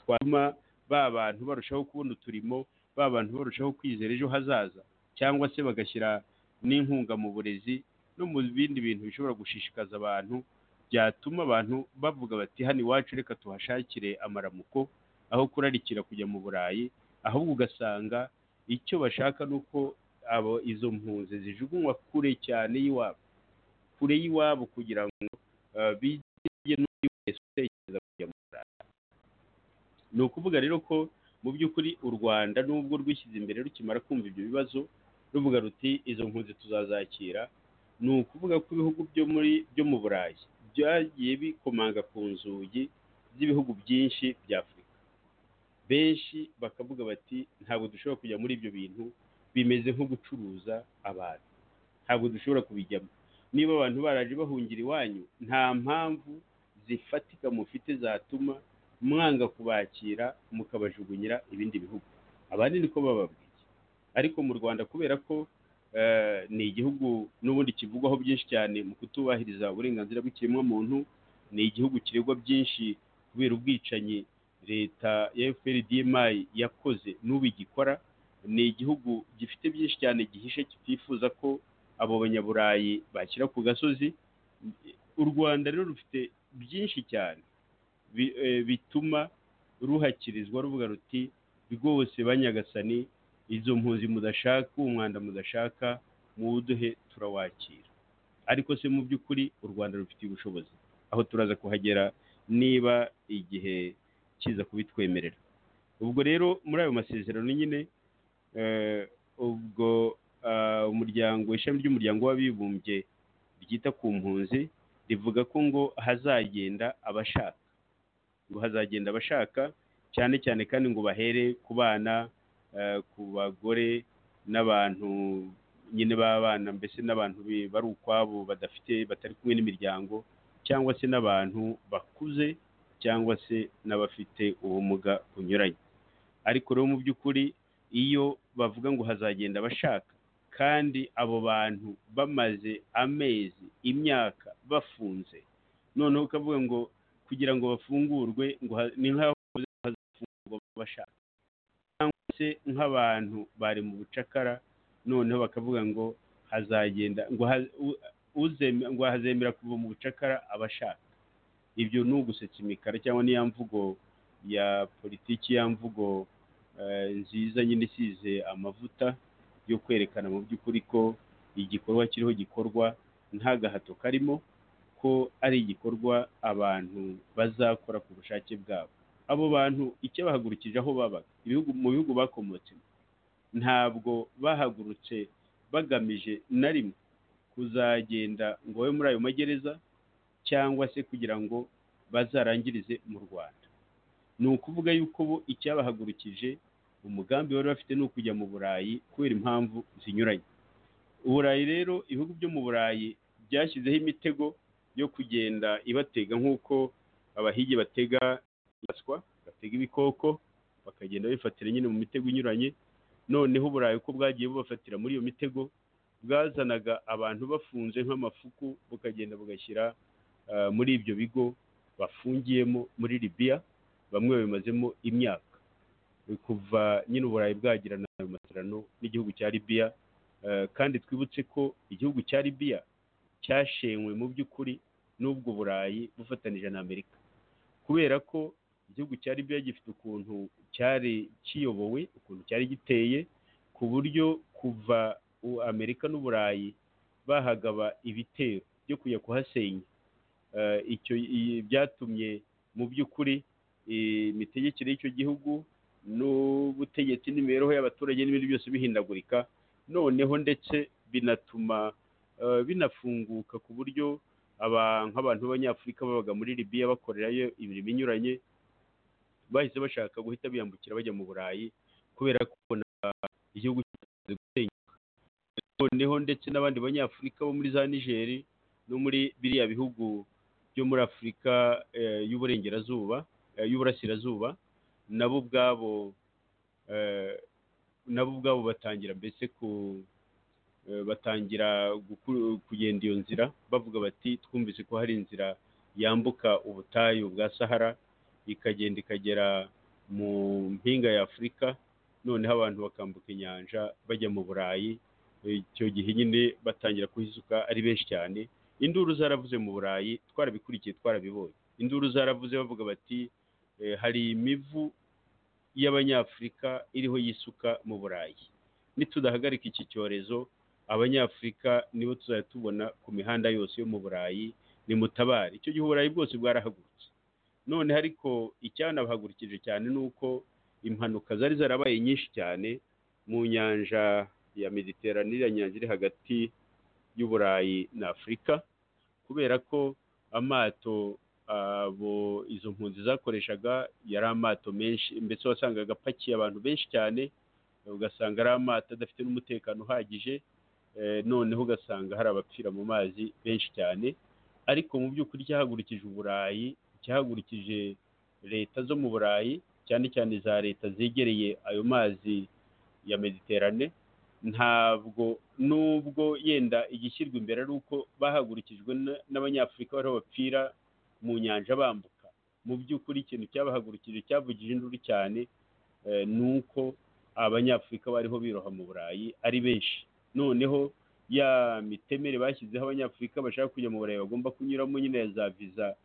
twatuma ba bantu barushaho kubona uturimo ba bantu barushaho kwizera ejo hazaza cyangwa se bagashyira n'inkunga mu burezi no mu bindi bintu bishobora gushishikaza abantu byatuma abantu bavuga bati hano iwacu reka tuhashakire amaramuko aho kurarikira kujya mu burayi ahubwo ugasanga icyo bashaka ni uko abo izo mpunzi zijugunywa kure cyane y'iwabo kure y'iwabo kugira ngo eh, bige n'undi wese utekereza kujya mu burayi ni ukuvuga rero ko mu by'ukuri u rwanda nubwo rwishyize imbere rukimara kumva ibyo bibazo ruvuga ruti izo mpunzi tuzazakira ni ukuvuga ko ibihugu byo muri byo mu burayi byagiye bikomanga ku nzugi z'ibihugu byinshi bya afurika benshi bakavuga bati ntabwo dushobora kujya muri ibyo bintu bimeze nko gucuruza abantu ntabwo dushobora kubijyamo niba abantu baraje bahungira iwanyu nta mpamvu zifatika mufite zatuma mwanga kubakira mukabajugunyira ibindi bihugu abandi niko bababwiye ariko mu rwanda kubera ko eh, ni igihugu n'ubundi kivugwaho byinshi cyane mu kutubahiriza uburenganzira bw'ikiremwamuntu ni igihugu kiregwa byinshi kubera ubwicanyi leta ya fprdmi yakoze n'ubu igikora ni igihugu gifite byinshi cyane gihishe kitifuza ko abo banyaburayi bashyira ku gasozi u rwanda rero rufite byinshi cyane bi- eh, bituma ruhakirizwa ruvuga ruti rwose banyagasani izo mpunzi mudashaka uwo mwanda mudashaka muwuduhe turawakira ariko se mu by'ukuri u rwanda rufitiye ubushobozi aho turaza kuhagera niba igihe kiza kubitwemerera ubwo rero muri ayo masezerano nyine eh, ubwo ah, umuryango ishami ry'umuryango w'abibumbye ryita ku mpunzi rivuga ko ngo hazagenda abashaka ngo hazagenda abashaka cyane cyane kandi ngo bahere ku bana eh, ku bagore n'abantu nyine b'abana mbese n'abantu bi- bari ukwabo badafite batari kumwe n'imiryango cyangwa se n'abantu bakuze cyangwa se n'abafite ubumuga bunyuranye ariko rero mu by'ukuri iyo bavuga ngo hazagenda bashaka kandi abo bantu bamaze amezi imyaka bafunze noneho ukavuga ngo kugira ngo bafungurwe ngo ha- ni nk'aho bavuze ngo hazafungurwa bashaka cyangwa se nk'abantu bari mu bucakara noneho bakavuga ngo hazagenda ngo ha- u- uzeme- ngo hazemera kuva mu bucakara abashaka ibyo ni ugusetsa imikara cyangwa n'iya mvugo ya politiki ya mvugo eh, nziza nyine isize amavuta yo kwerekana mu by'ukuri ko igikorwa kiriho gikorwa nta gahato karimo ko ari igikorwa abantu bazakora ku bushake bwabo abo bantu icyo bahagurukije aho babaga ibihugu mu bihugu bakomotsemo ntabwo bahagurutse bagamije na rimwe kuzagenda ngo babe muri ayo magereza cyangwa se kugira ngo bazarangirize mu rwanda ni ukuvuga yuko bo icyabahagurukije umugambi bari bafite ni ukujya mu burayi kubera impamvu zinyuranye uburayi rero ibihugu byo mu burayi byashyizeho imitego yo kugenda ibatega nk'uko abahigi batega inyamaswa batega ibikoko bakagenda bifatira nyine mu mitego inyuranye noneho uburayi uko bwagiye bubafatira muri iyo mitego bwazanaga abantu bafunze nk'amafuku bukagenda bugashyira eh, muri ibyo bigo bafungiyemo muri libiya bamwe babimazemo imyaka kuva nyine uburayi bwagirana ayo masezerano n'igihugu cya libiya Eh, kandi twibutse ko igihugu cya libiya cyashenywe mu by'ukuri n'ubwo burayi bufatanije na amerika kubera ko igihugu cya libiya gifite ukuntu cyari kiyobowe ukuntu cyari giteye ku buryo kuva u- amerika n'uburayi bahagaba ibitero byo kujya kuhasenya Eh, icyo i- byatumye mu by'ukuri eh, imitegekere y'icyo gihugu n'ubutegetsi n'imibereho y'abaturage n'ibindi byose bihindagurika noneho ndetse binatuma eh, binafunguka ku buryo aba- nk'abantu b'abanyafurika babaga muri libiya bakorerayo imirimo inyuranye bahise bashaka guhita biyambukira bajya mu burayi kubera ko babonaga igihugu kimaze gusenyuka noneho ndetse n'abandi banyafurika bo muri za nigeri no muri biriya bihugu byo muri afurika eh, y'uburengerazuba eh, y'uburasirazuba nabo ubwabo eh, nabo ubwabo batangira mbese ku eh, batangira guku- kugenda iyo nzira bavuga bati twumvise ko hari inzira yambuka ubutayu bwa sahara ikagenda ikagera mu mpinga ya afurika noneho abantu bakambuka inyanja bajya mu burayi icyo gihe nyine batangira kuhisuka ari benshi cyane induru zaravuze mu burayi twarabikurikiye twarabibonye induru zaravuze bavuga bati eh, hari imivu y'abanyafurika iriho yisuka mu burayi nitudahagarika iki cyorezo abanyafurika nibo tuzajya tubona ku mihanda yose yo mu burayi nimutabare icyo gihe uburayi bwose bwarahagurutse none ariko icyanabahagurukije cyane ni uko impanuka zari zarabaye nyinshi cyane mu nyanja ya mediterane iriya nyanja iri hagati y'uburayi na afurika kubera ko amato abo izo mpunzi zakoreshaga yari amato menshi ndetse wasangaga apakiye abantu benshi cyane ugasanga ari amato adafite n'umutekano uhagije eh, noneho ugasanga hari abapfira mu mazi benshi cyane ariko mu by'ukuri cyahagurukije uburayi cyahagurukije leta zo mu burayi cyane cyane za leta zegereye ayo mazi ya mediterane ntabwo nubwo yenda igishyirwa imbere ari uko bahagurukijwe n- n'abanyafurika bariho bapfira mu nyanja bambuka mu by'ukuri ikintu cyabahagurukije cyavugije induru cyane eh, ni uko abanyafurika bariho biroha mu burayi ari benshi noneho ya mitemere bashyizeho abanyafurika bashaka kujya mu burayi bagomba kunyuramo nyine ya za viza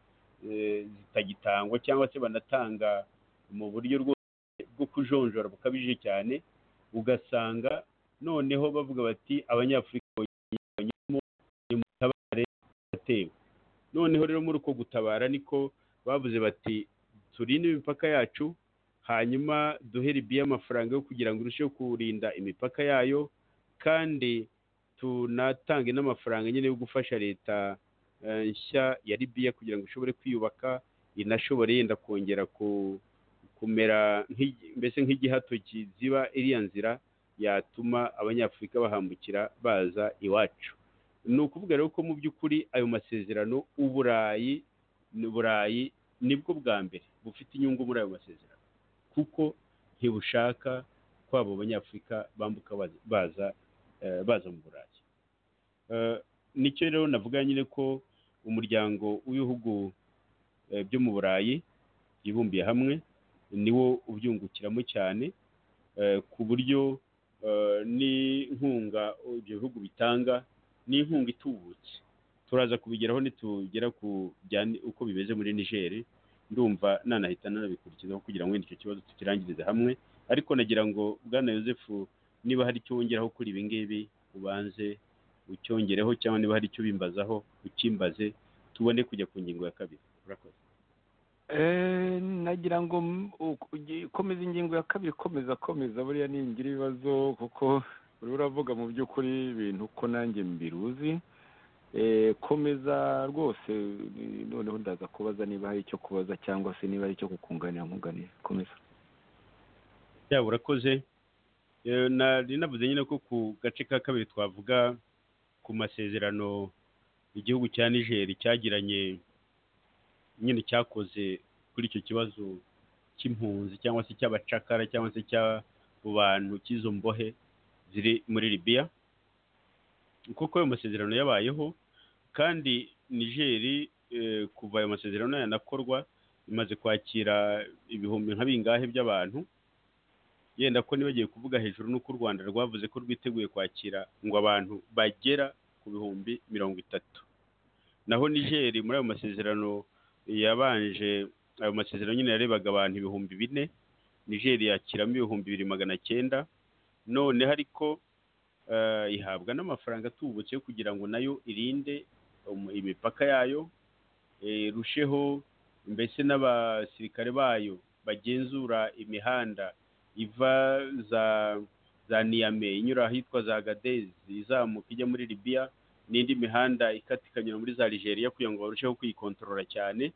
eh, zitagitangwa cyangwa se banatanga mu buryo rwose bwo kujonjora bukabije cyane ugasanga noneho bavuga bati abanyafurika bonyemo nimutabare atewe noneho rero muri uko gutabara niko bavuze bati turinde imipaka yacu hanyuma duhe libiya amafaranga yo kugira ngo irusheho kurinda imipaka yayo kandi tunatange n'amafaranga nyine yo gufasha leta eh, nshya ya libiya kugira ngo ishobore kwiyubaka inashobore yenda kongera ku- kumera nk'igi- mbese nk'igihato kiziba iriya nzira yatuma abanyafurika bahambukira baza iwacu ni ukuvuga rero ko mu by'ukuri ayo masezerano uburayi ni burayi nibwo bwa mbere bufite inyungu muri ayo masezerano kuko ntibushaka ko abo banyafurika bambuka baza- baza eh, baza mu burayi Eh, nicyo rero navuga nyine ko umuryango w'ibihugu eh, byo mu burayi byibumbiye hamwe niwo ubyungukiramo cyane eh, ku buryo eh, n'inkunga ibyo bihugu bitanga n'inkunga itubutse turaza kubigeraho nitugera ku bya ni- uko bimeze muri nigeri ndumva nanahita nanabikurikizaho kugira ngo wenda icyo kibazo tukirangirize hamwe ariko nagira ngo bwana Yosefu niba hari icyo wongeraho kuri ibi ngibi ubanze ucyongereho cyangwa niba hari icyo ubimbazaho ukimbaze tubone kujya ku ngingo ya kabiri urakoze Eh, nagira ngo m- u- ugi- komeza ingingo ya kabiri komeza komeza buriya ningira ibibazo kuko uri uravuga mu by'ukuri ibintu ko nanjye mbiruzi Eh, komeza rwose ni- noneho ndaza kubaza niba hari icyo kubaza cyangwa se niba hari icyo kukunganira nkunganira komeza yaba urakoze Eh, nari navuze nyine ko ku gace ka kabiri twavuga ku masezerano igihugu cya niger cyagiranye nyine cyakoze kuri icyo kibazo cy'impunzi cyangwa se cy'abacakara cyangwa se cy'abo bantu cy'izo mbohe ziri muri libiya kuko ayo masezerano yabayeho kandi nigeri eh, kuva ayo masezerano yanakorwa imaze kwakira ibihumbi nka bingahe by'abantu yenda ko nibagiye kuvuga hejuru n'uko u rwanda rwavuze ko rwiteguye kwakira ngo abantu bagera ku bihumbi mirongo itatu naho nigeri muri ayo masezerano yabanje ayo masezerano nyine yarebaga abantu ibihumbi bine nigeri yakiramo ibihumbi bibiri magana cyenda noneho ariko eh, ihabwa n'amafaranga atubutse yo kugira ngo nayo irinde um- imipaka yayo eh, irusheho mbese n'abasirikare bayo bagenzura imihanda iva za za niyame inyura ahitwa za gadezi izamuka ijya muri libiya n'indi mihanda ikata ikanyura muri za nigeria kugira ngo barusheho kuyikontorora cyane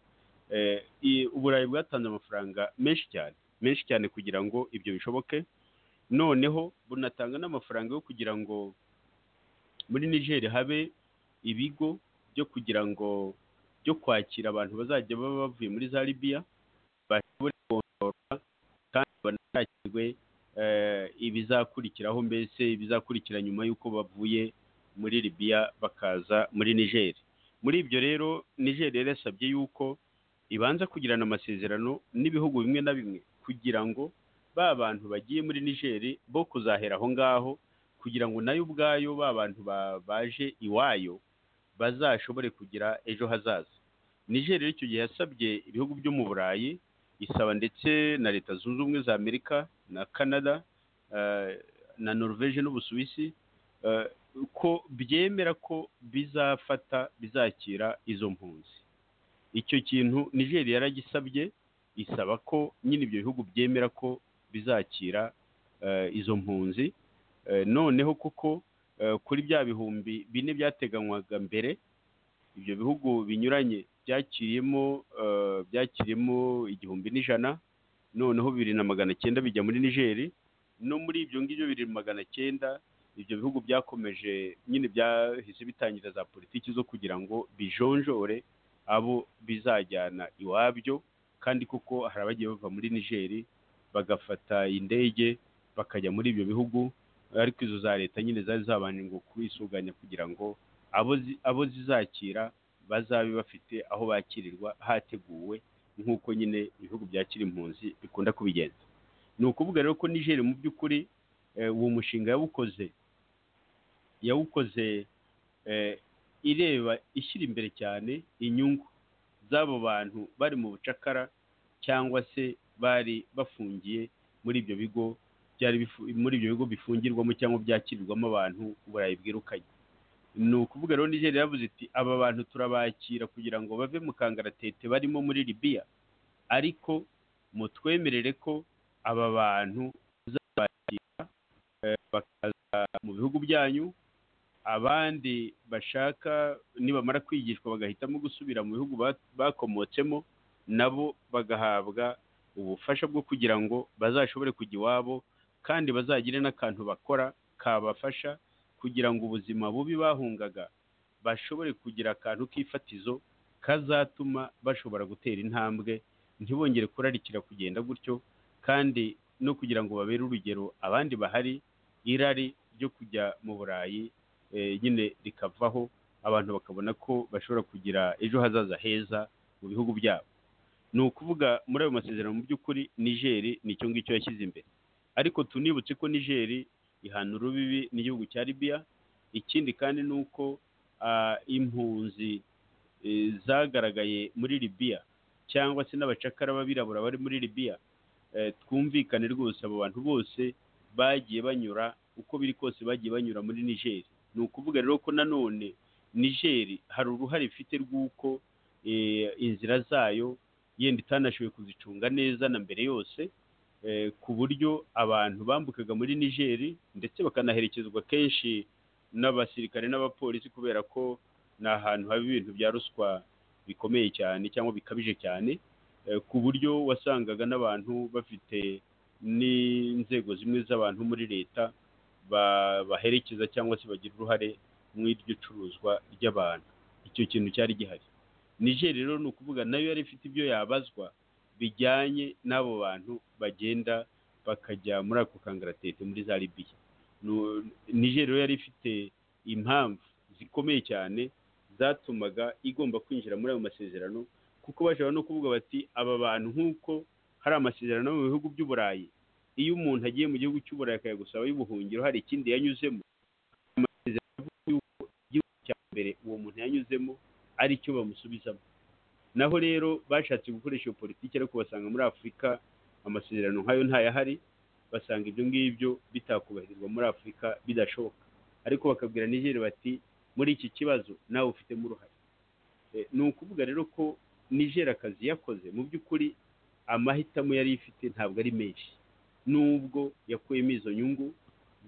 Eh, i- uburayi bwatanze amafaranga menshi cyane menshi cyane kugira ngo ibyo bishoboke noneho bunatanga n'amafaranga yo kugira ngo muri nigeria habe ibigo byo kugira ngo byo kwakira abantu bazajya baba bavuye muri za libiya bashobore kontorwa kandi banakirwe eh, ibizakurikiraho mbese ibizakurikira nyuma y'uko bavuye muri libiya bakaza muri nigeri muri ibyo rero nigeri yari yasabye yuko ibanza kugirana amasezerano n'ibihugu bimwe na bimwe kugira ngo ba bantu bagiye muri nigeri bo kuzahera aho ngaho kugira ngo nayo ubwayo ba bantu ba- baje iwayo bazashobore kugira ejo hazaza nigeri rero icyo gihe yasabye ibihugu byo mu burayi isaba ndetse na leta zunze ubumwe za amerika na canada eh, na norvege n'ubusuwisi eh, ko byemera ko bizafata bizakira izo mpunzi icyo kintu nigeria yaragisabye isaba ko nyine ibyo bihugu byemera ko bizakira eh, izo mpunzi Eh, noneho kuko eh, kuri bya bihumbi bine byateganywaga mbere ibyo bihugu binyuranye byakiriyemo eh, byakiriyemo igihumbi n'ijana noneho bibiri na magana cyenda bijya muri nigeri no muri ibyo ngibyo bibiri na magana cyenda ibyo bihugu byakomeje nyine byahise bitangira za politiki zo kugira ngo bijonjore abo bizajyana iwabyo kandi kuko hari abagiye bava muri nigeri bagafata indege bakajya muri ibyo bihugu ariko izo za leta nyine zari zabanje ngo kubisuganya kugira ngo abo zi- abo zizakira bazabe bafite aho bakirirwa hateguwe nk'uko nyine ibihugu byakira impunzi bikunda kubigenza ni ukuvuga rero ko nigeri mu by'ukuri eh, uwo mushinga yawukoze yawukoze eh, ireba ishyira imbere cyane inyungu z'abo bantu bari mu bucakara cyangwa se bari bafungiye muri ibyo bigo byari bifu- muri ibyo bigo bifungirwamo cyangwa byakirirwamo abantu uburayi bwirukanye ni ukuvuga rero nigeria yavuze iti aba bantu turabakira kugira ngo bave mu kangaratete barimo muri libiya ariko mutwemerere ko aba bantu tuzabakira eh, bakaza mu bihugu byanyu abandi bashaka nibamara kwigishwa bagahitamo gusubira mu bihugu ba- bakomotsemo nabo bagahabwa ubufasha bwo kugira ngo bazashobore kujya iwabo kandi bazagire n'akantu bakora kabafasha kugira ngo ubuzima bubi bahungaga bashobore kugira akantu k'ifatizo kazatuma bashobora gutera intambwe ntibongere kurarikira kugenda gutyo kandi no kugira ngo babere urugero abandi bahari irari ryo kujya mu burayi eh, nyine rikavaho abantu bakabona ko bashobora kugira ejo hazaza heza mu bihugu byabo ni ukuvuga muri ayo masezerano mu by'ukuri nigeri nicyo ngicyo yashyize imbere ariko tunibutse ko nigeri ihana urubibi n'igihugu cya libiya ikindi kandi ni uko ah, impunzi eh, zagaragaye muri libiya cyangwa se n'abacakara b'abirabura bari muri libiya eh, twumvikane rwose abo bantu bose bagiye banyura uko biri kose bagiye banyura muri nigeri ni ukuvuga rero ko nanone nigeri hari uruhare ifite rw'uko eh, inzira zayo yenda itanashoboye kuzicunga neza na mbere yose eh, ku buryo abantu bambukaga muri nigeri ndetse bakanaherekezwa kenshi n'abasirikare n'abapolisi kubera ko ni ahantu haba ibintu bya ruswa bikomeye cyane cyangwa bikabije cyane eh, ku buryo wasangaga n'abantu bafite n'inzego zimwe z'abantu muri leta ba- baherekeza cyangwa se bagira uruhare mu iryo curuzwa ry'abantu icyo kintu cyari gihari nigeri rero ni ukuvuga nayo yari ifite ibyo yabazwa bijyanye n'abo bantu bagenda bakajya muri ako kangaratete muri za libiya Nu- nigeri rero yari ifite impamvu zikomeye cyane zatumaga igomba kwinjira muri ayo masezerano kuko bashobora no kuvuga bati aba bantu nk'uko hari amasezerano mu bihugu by'uburayi iyo umuntu agiye mu gihugu cy'uburayi akajya gusaba ay'ubuhungiro hari ikindi yanyuzemo amasezerano avuga yuko igihugu cya mbere uwo muntu yanyuzemo ari cyo bamusubizamo naho rero bashatse gukoresha iyo politiki ariko basanga muri afurika amasezerano nk'ayo ntayahari basanga ibyo ngibyo bitakubahirizwa muri afurika bidashoboka ariko bakabwira nigeri bati muri iki kibazo nawe ufitemo uruhare Eh, ni ukuvuga rero ko nigeri akazi yakoze mu by'ukuri amahitamo yari ifite ntabwo ari menshi nubwo yakuyemo izo nyungu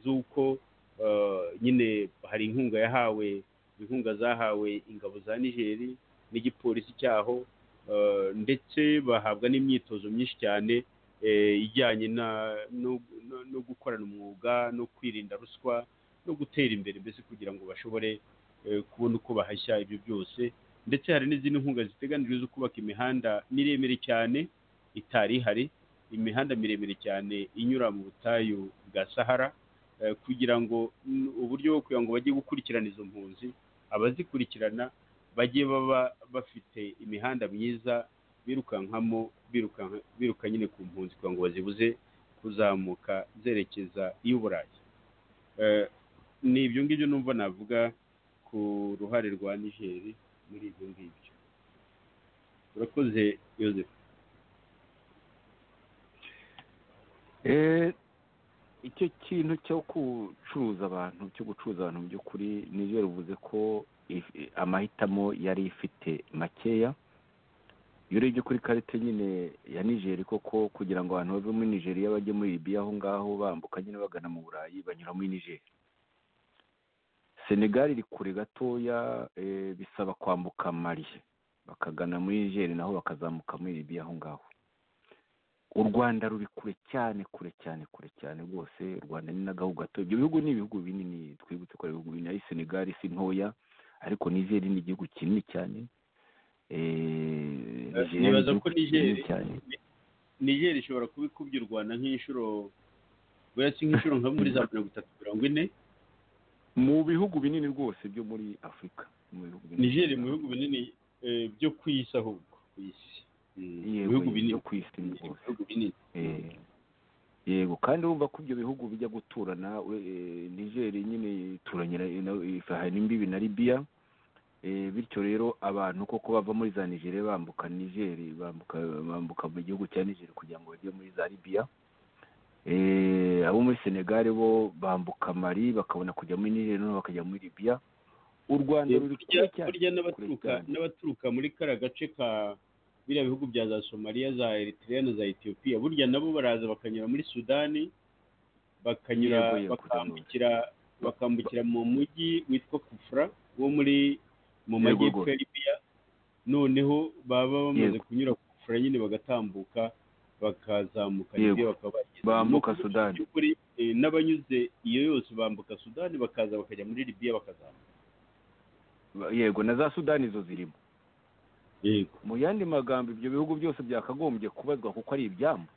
z'uko eh, nyine hari inkunga yahawe inkunga zahawe ingabo za nigeri n'igipolisi cyaho eh, ndetse bahabwa n'imyitozo myinshi cyane eh, ijyanye na- no no- no gukorana umwuga no kwirinda ruswa no gutera imbere mbese kugira ngo bashobore eh, kubona uko bahashya ibyo byose ndetse hari n'izindi nkunga ziteganijwe zo kubaka imihanda miremire cyane itari ihari imihanda miremire cyane inyura mu butayu bwa sahara eh, kugira ngo mm, uburyo bwo kugira ngo bajye gukurikirana izo mpunzi abazikurikirana bajye baba bafite imihanda myiza birukankamo birukanka- biruka nyine ku mpunzi kugira ngo bazibuze kuzamuka zerekeza i burayi Eh, ni ibyo ngibyo numva navuga ku ruhare rwa nigeri muri ibyo ngibyo urakoze yoseph Eh, icyo kintu cyo gucuruza abantu cyo gucuruza abantu mu by'ukuri nibyo bivuze ko if- amahitamo yari ifite makeya iyo urebye kuri karite nyine ya nigeri koko kugira ngo abantu bave muri nigeriya bajye muri libiya aho ngaho bambuka nyine bagana mu burayi banyura muri nigeri senegali iri kure gatoya eh, bisaba kwambuka mali bakagana muri nigeri naho bakazamuka muri libiya aho ngaho u rwanda ruri kure cyane kure cyane kure cyane rwose u rwanda ni n'agahugu gato ibyo bihugu ni ibihugu binini twibutse ko ari ibihugu binini ari senegali si ntoya ariko nigeri ni igihugu kinini cyane Eh, Eh, Nigeria ni nibaza igihugu ko kinini Nigeri- cyane niger ishobora kuba ikubye u rwanda nk'inshuro buriya si nk'inshuro nka muri za mirongo itatu mirongo ine mu bihugu binini rwose byo muri afurika mu bihugu binini niger mu bihugu binini eh, byo ku isi ahubwo ku isi Mm, Yego, ibihugu yego, binini byo ku isi ni rwose ibihugu binini Eh, yego kandi urumva ko ibyo bihugu bijya guturana we- eh, nigeri nyine ituranye na- na- ifahana imbibi na libiya Eh, bityo rero abantu koko bava muri za nigeriya bambuka nigeri bambuka bambuka mu gihugu cya nigeri kugira ngo bajye muri za libiya Eh, abo muri senegali bo bambuka mali bakabona kujya muri nigeri noneho bakajya muri libiya u rwanda ruri kure burya cyane burya n'abaturuka cyane. n'abaturuka muri kariya gace ka biriya bihugu bya za somaliya za eritrea na za etiyopiya burya nabo baraza bakanyura muri sudani bakanyura Yego, yego, bakambukira bakambukira mu mujyi witwa kufra wo muri mu Yego, majyepfo rwose. ya libiya noneho baba bamaze Yego. kunyura kufra nyine bagatambuka bakazamuka Yego. libiya bakaba bageze Bambuka mu Sudani. by'ukuri, eh, n'abanyuze iyo yose bambuka sudani bakaza bakajya muri libiya bakazamuka yego na za sudani zo zirimo yego mu yandi magambo ibyo bihugu byose byakagombye kubazwa kuko ari ibyambu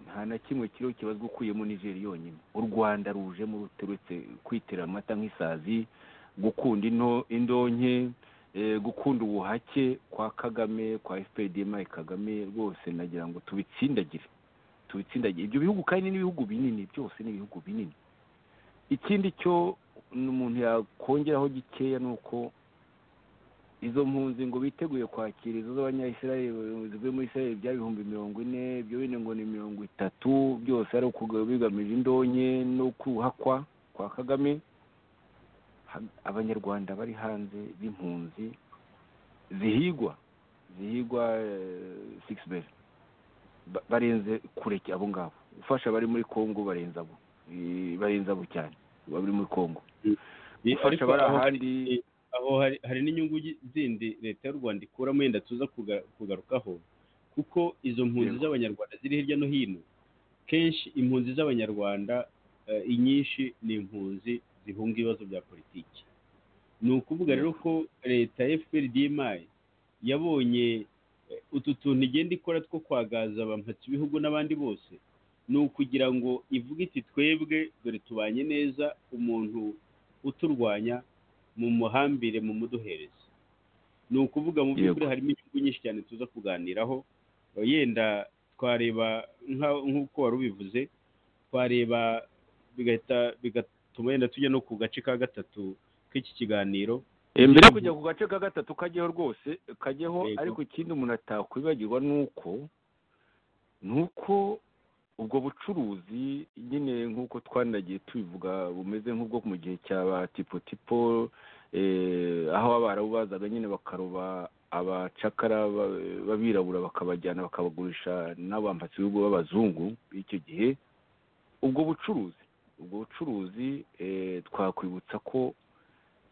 nta na kimwe kiriho kibazwa ukuyemo nigeri yonyine u rwanda rujemo ruturutse kwitera amata nk'isazi gukunda into indonke eh, gukunda ubuhake kwa kagame kwa fpdm kagame rwose nagira ngo tubitsindagire tubitsindagire ibyo bihugu kandi n'ibihugu binini byose ni ibihugu binini ikindi cyo umuntu yakongeraho gikeya ni uko izo mpunzi ngo biteguye kwakira izo z'abanyayisiraheli zivuye muri isiraheli byaba ibihumbi mirongo ine ibyo bine ngo ni mirongo itatu byose ari ukuga- bigamije indonke no kuhakwa kwa kagame Ha- abanyarwanda bari hanze b'impunzi zihigwa zihigwa sikisi beri barenze kure cy- abo ngabo ufasha abari muri kongo barenze abo Eh, barenze abo cyane abari muri kongo Eh, gufasha ariko abari aho hari- ahandi eh, aho hari hari n'inyungu gi- zindi leta y'u rwanda ikuramo yenda tuza kuga- kugarukaho kuko izo mpunzi Yego. z'abanyarwanda ziri hirya no hino kenshi impunzi z'abanyarwanda eh, inyinshi ni impunzi zihunga ibibazo bya politiki ni ukuvuga rero ko leta ya fprdmi yabonye eh, utu tuntu igenda ikora two kwagaza abamhatsi ibihugu n'abandi bose ni ukugira ngo ivuge iti twebwe dore tubanye neza umuntu uturwanya mu muhambire mu muduhereze ni ukuvuga mu by'ukuri Yego. harimo inyungu nyinshi cyane tuza kuganiraho yenda twareba nka- nk'uko wari ubivuze twareba bigahita bigatuma yenda tujya no ku gace ka gatatu k'iki kiganiro Eh, mbere yo Mhm. kujya ku gace ka gatatu kajyeho rwose kajyeho Yego. ariko ikindi umuntu atakwibagirwa ni uko ni uko ubwo bucuruzi nyine nk'uko twanagiye tubivuga bumeze nk'ubwo mu gihe cya ba tipo tipo eh, aho abarabu bazaga nyine bakaroba abacakara ba- b'abirabura bakabajyana bakabagurisha n'abambasi b'ibihugu b'abazungu b'icyo gihe ubwo bucuruzi ubwo bucuruzi eh, twakwibutsa ko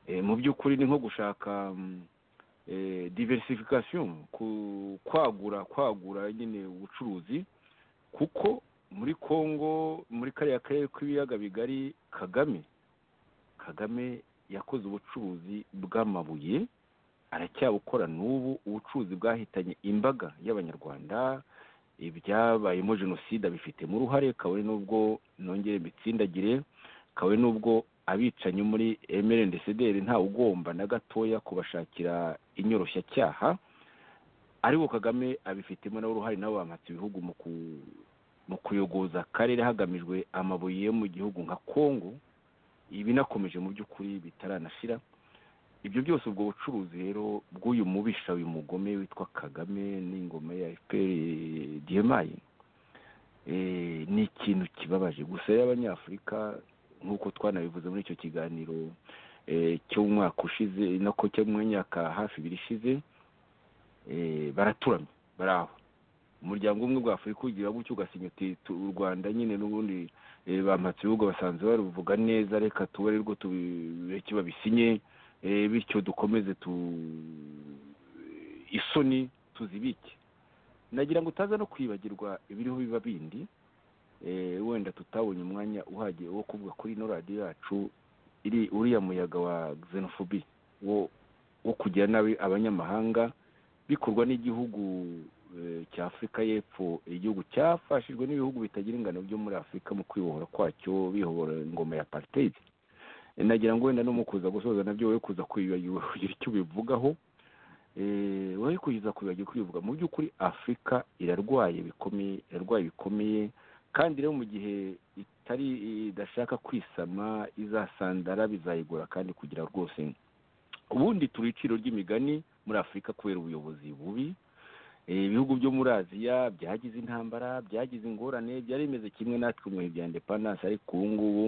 eh, mu by'ukuri ni nko gushaka mm, eh, diversification ku- kwagura kwagura nyine ubucuruzi kuko muri kongo muri kariya karere k'ibiyaga bigari kagame kagame yakoze ubucuruzi bw'amabuye aracyabukora n'ubu ubucuruzi bwahitanye imbaga y'abanyarwanda ibyabayemo jenoside abifitemo uruhare kabone n'ubwo nongere mbitsindagire kabone n'ubwo abicanyi muri emerendeseder nta ugomba na gatoya kubashakira inyoroshyacyaha aribo kagame abifitemo nawe uruhare nabo bamatse ibihugu mu ku- mu kuyogoza akarere hagamijwe amabuye yo mu gihugu nka kongo ibinakomeje mu by'ukuri bitaranashira ibyo byose ubwo bucuruzi rero bw'uyu mubisha uyu mugome witwa kagame n'ingoma ya fpr diyemayi ni ikintu kibabaje gusa rero abanyafurika nk'uko twanabivuze muri icyo kiganiro eh, cyo mu mwaka ushize nako cyo mu myaka hafi ibiri ishize eh, baraturamye bari aho umuryango umwe wa afurika ugira gutyo ugasinya uti "Tu- u rwanda nyine n'ubundi eh, bampatse ibihugu basanzwe baruvuga neza reka tube rero tubereke babisinye Eh, bityo dukomeze tu isoni tuzibike nagira ngo utaza no kwibagirwa ibiriho biba bindi Eh, wenda tutabonye umwanya uhagije wo kuvuga kuri ino radiyo yacu iri uriya muyaga wa xenophobia wo wo kugira nabi abanyamahanga bikorwa n'igihugu eh, cya afurika y'epfo igihugu cyafashijwe n'ibihugu bitagira ingano byo muri afurika mu kwibohora kwacyo bibohora ingoma ya apartheid nagira ngo wenda no mu kuza gusoza nabyo wowe kuza kwibagirwa kugira icyo ubivugaho Eh, wowe kugeza kwibagirwa kubivuga mu by'ukuri afurika irarwaye bikomeye irarwaye bikomeye kandi rero mu gihe itari idashaka kwisama izasandara bizayigura kandi kugira rwose ubundi turi iciro ry'imigani muri afurika kubera ubuyobozi bubi Eh, ibihugu byo muri aziya byagize intambara byagize ingorane byari bimeze kimwe natwe mu bihe bya indepandanse ariko ubu ngubu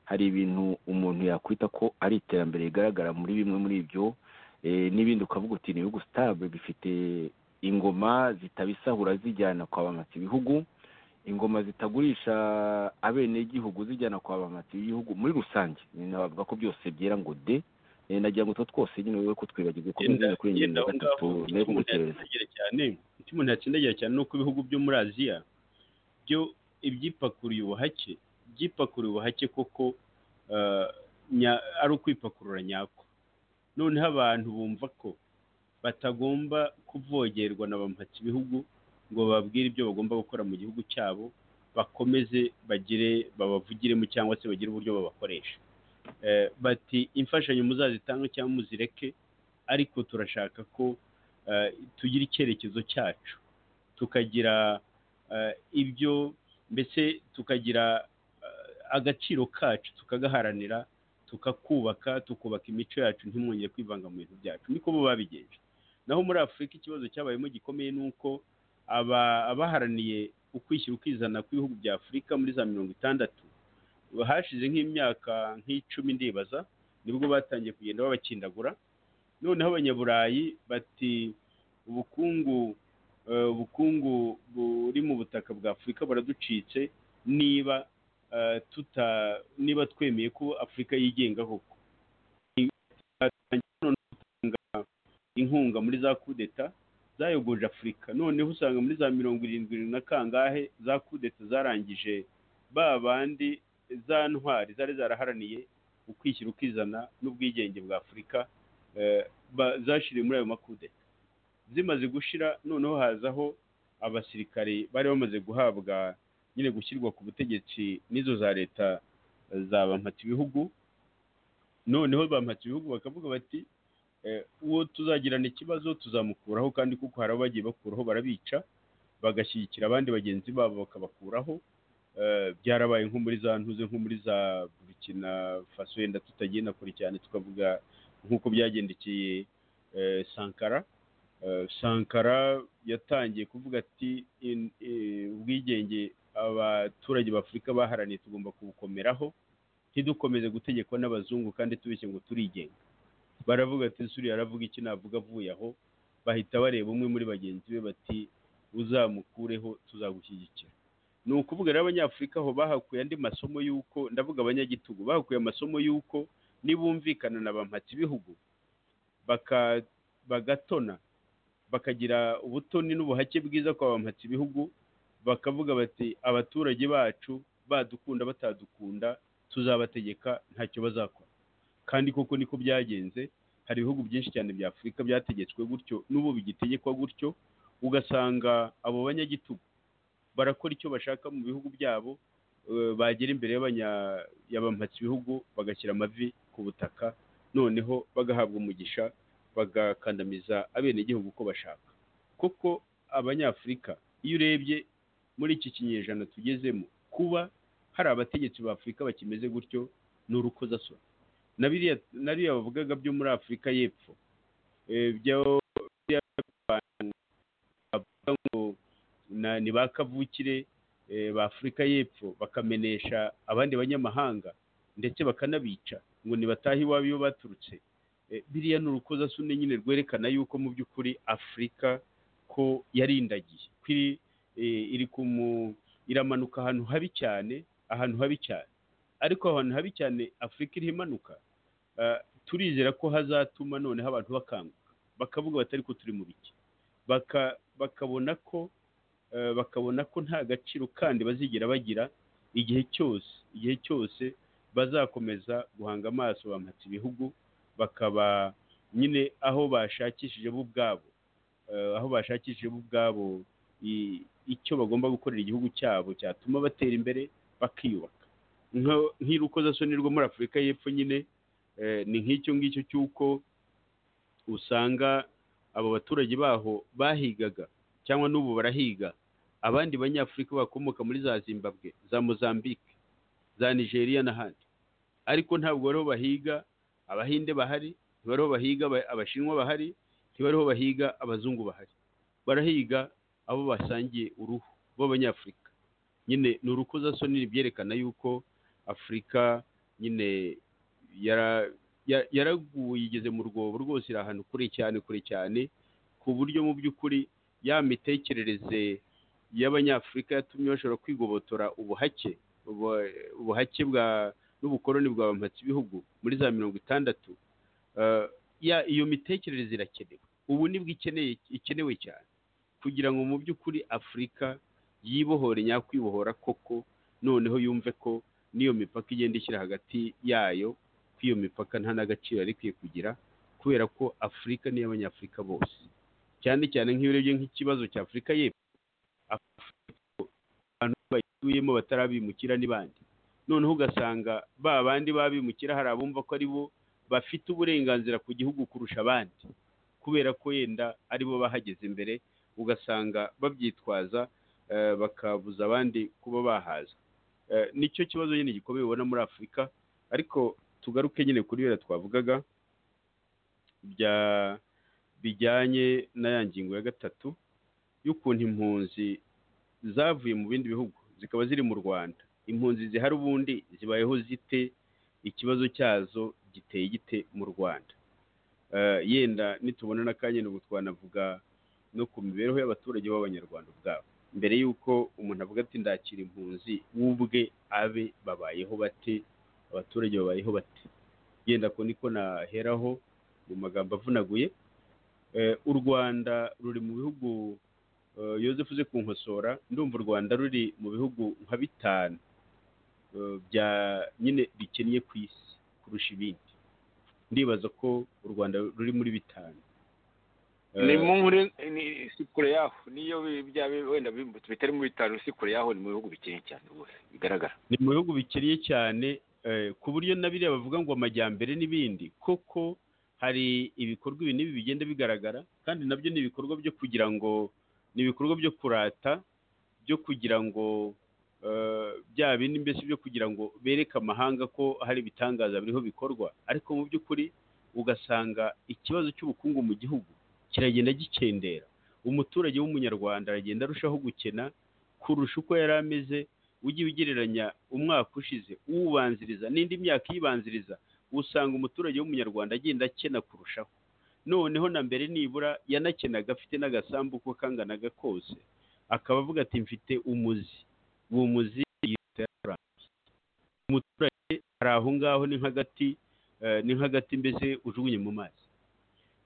hari ibintu umuntu yakwita ko ari iterambere rigaragara muri bimwe muri ibyo eh, n'ibindi ukavuga uti ni ibihugu sitable bifite ingoma zitabisahura zijyana kwa bamatsi ibihugu ingoma zitagurisha abenegihugu zijyana kwa bamatsi ibihugu muri rusange nabavuga ko byose byera ngo de Eh, nagira ngo utwo twose nyine wowe kutwibagirwa ko yenda kuri iyi yenda ngingo aho ya gatatu ngaho nayo icyo umuntu kugutereza yatsindagira cyane icyo umuntu yatsindagira cyane ni uko ibihugu byo muri aziya byo ibyipakuriye ubuhake byipakuriye ubuhake koko eh, nya- ari ukwipakurura nyako noneho abantu bumva ko batagomba kuvogerwa na bampatse ibihugu ngo bababwire ibyo bagomba gukora mu gihugu cyabo bakomeze bagire babavugiremo cyangwa se bagire uburyo babakoresha Eh, bati imfashanyo muzazitange cyangwa muzireke ariko turashaka ko eh, tugira icyerekezo cyacu tukagira eh, ibyo mbese tukagira eh, agaciro kacu tukagaharanira tukakubaka tukubaka imico yacu ntimwongere kwivanga mu bintu byacu niko bo babigenje naho muri afurika ikibazo cyabayemo gikomeye ni uko aba- abaharaniye ukwishyira ukizana kw'ibihugu bya afurika muri za mirongo itandatu hashize nk'imyaka nk'icumi ndibaza nibwo batangiye kugenda babakindagura noneho abanyaburayi bati ubukungu eh, ubukungu buri mu butaka bwa afurika buraducitse niba eh, tuta niba twemeye ko afurika yigenga koko Batangiye noneho gutanga inkunga muri za kudeta zayogoje afurika noneho usanga muri za mirongo irindwi na kangahe za kudeta zarangije ba bandi za ntwari zari zaraharaniye ukwishyira ukizana n'ubwigenge bwa afurika eh, ba- zashiriye muri ayo makudeta zimaze gushira noneho hazaho abasirikare bari bamaze guhabwa nyine gushyirwa ku butegetsi n'izo za leta eh, za bampatse ibihugu noneho bampatse ibihugu bakavuga bati eh, uwo tuzagirana ikibazo tuzamukuraho kandi kuko hari abo bagiye bakuraho barabica bagashyigikira abandi bagenzi babo bakabakuraho Eh, byarabaye nko muri za ntuze nko muri za burkina faso yenda tutagenda kure cyane tukavuga nk'uko byagendekeye eh, sankara Eh, sankara yatangiye kuvuga ati "In- eh, ubwigenge abaturage b'afurika baharaniye tugomba kubukomeraho ntidukomeze gutegekwa n'abazungu kandi tubeshye ngo turigenga baravuga ati suriya aravuga iki navuga avuye aho bahita bareba umwe muri bagenzi be bati uzamukureho tuzagushyigikira ni ukuvuga rero abanyafurika aho bahakuye andi masomo y'uko ndavuga abanyagitugu bahakuye amasomo y'uko nibumvikana na ba mpatsibihugu baka- bagatona bakagira ubutoni n'ubuhake bwiza kwa ba mpatsibihugu bakavuga bati abaturage bacu badukunda batadukunda tuzabategeka ntacyo bazakora kandi koko niko byagenze hari ibihugu byinshi cyane bya afurika byategetswe gutyo n'ubu bigitegekwa gutyo ugasanga abo banyagitugu barakora icyo bashaka mu bihugu byabo eh, bagera imbere y'abanya- y'abampatsi ibihugu bagashyira amavi ku butaka noneho bagahabwa umugisha bagakandamiza abenegihugu uko bashaka kuko abanyafurika iyo urebye muri iki kinyejana tugezemo kuba hari abategetsi ba afurika bakimeze gutyo ni urukozasoni na biriya na biriya bavugaga byo muri afurika y'epfo eh, byo biriya abantu bavuga ngo na- ni ba kavukire eh, ba afurika y'epfo bakamenesha abandi banyamahanga ndetse bakanabica ngo nibatahe iwabo iyo baturutse Eh, biriya ni urukozasoni nyine rwerekana yuko mu by'ukuri afurika ko yarindagiye ko iri eh, iri ku mu- iramanuka ahantu habi cyane ahantu habi cyane ariko aho hantu habi cyane afurika iriho imanuka ah, turizera ko hazatuma noneho abantu bakanguka bakavuga batari ko turi mu biki Baka- bakabona ko eh, bakabona ko nta gaciro kandi bazigera bagira igihe cyose igihe cyose bazakomeza guhanga amaso bampatse ibihugu bakaba nyine aho bashakishije bo ubwabo eh, aho bashakishije bo ubwabo i- icyo bagomba gukorera igihugu cyabo cyatuma batera imbere bakiyubaka Nka- nk'irukozasoni rwo muri afurika y'epfo nyine eh, ni nk'icyo ngicyo cy'uko usanga abo baturage baho bahigaga cyangwa n'ubu barahiga abandi banyafurika bakomoka muri za zimbabwe za mozambique za nigeria n'ahandi ariko ntabwo bariho bahiga abahinde bahari ntibariho bahiga aba- abashinwa bahari ntibariho bahiga abazungu bahari barahiga abo basangiye uruhu b'abanyafurika nyine ni urukozasoni byerekana yuko afurika nyine yara- ya- yaraguye igeze mu rwobo rwose iri ahantu kure cyane kure cyane ku buryo mu by'ukuri ya mitekerereze y'abanyafurika yatumye bashobora kwigobotora ubuhake ubu- ubuhake bwa n'ubukoloni bwa mpatsi ibihugu muri za mirongo itandatu Eh, ya iyo mitekerereze irakenewe ubu nibwo ikeneye ikenewe cyane kugira ngo mu by'ukuri afurika yibohore nyakwibohora koko noneho yumve ko n'iyo mipaka igenda ishyira hagati yayo ko iyo mipaka nta n'agaciro yari ikwiye kugira kubera ko afurika ni iy'abanyafurika bose cyane cyane nk'iyo urebye nk'ikibazo cya afurika y'epfo Afurika, abantu bayituyemo batarabimukira ni bande noneho ugasanga ba bandi babimukira hari abumva ko ari bo bafite uburenganzira ku gihugu kurusha abandi kubera ko yenda ari bo bahageze imbere ugasanga babyitwaza eh, bakabuza abandi kuba bahaza Eh, nicyo kibazo nyine gikomeye ubona muri afurika ariko tugaruke nyine kuri biriya twavugaga bya bijyanye na ya ngingo ya gatatu y'ukuntu impunzi zavuye mu bindi bihugu zikaba ziri mu rwanda impunzi zihari ubundi zibayeho zite ikibazo cyazo giteye gite mu rwanda Eh, yenda nitubona n'akanya nubu twanavuga no ku mibereho y'abaturage b'abanyarwanda ubwabo mbere y'uko umuntu avuga ati ndakira impunzi w'ubwe abe babayeho bate abaturage babayeho bate yenda ko niko naheraho mu magambo avunaguye Eh, u rwanda ruri mu bihugu eh, yozefu uze kunkosora ndumva u rwanda ruri mu bihugu nka bitanu eh, bya nyine bikennye ku isi kurusha ibindi ndibaza ko u rwanda ruri muri bitanu Eh, ni mu nkuri ni- si kure yaho niyo bi- byaba wenda bimbutse bitari mu bitaro si kure yaho ni mu bihugu bikennye cyane rwose bigaragara ni mu bihugu bikennye cyane eh, ku buryo na biriya bavuga ngo amajyambere n'ibindi koko hari ibikorwa ibi n'ibi bigenda bigaragara kandi nabyo ni ibikorwa byo kugira ngo ni ibikorwa byo kurata byo kugira ngo eh, bya bindi mbese byo kugira ngo bereke amahanga ko hari ibitangaza biriho bikorwa ariko mu by'ukuri ugasanga ikibazo cy'ubukungu mu gihugu kiragenda gikendera umuturage w'umunyarwanda aragenda arushaho gukena kurusha uko yari ameze ujye ugereranya umwaka ushize uwubanziriza n'indi myaka iyibanziriza usanga umuturage w'umunyarwanda agenda akena kurushaho noneho na mbere nibura yanakenaga afite n'agasambu uko kanganaga kose akaba avuga ati mfite umuzi uwo muzi yitwa yararangiye umuturage ari aho ngaho ni nk'agati eh, ni nk'agati mbese ujugunye mu mazi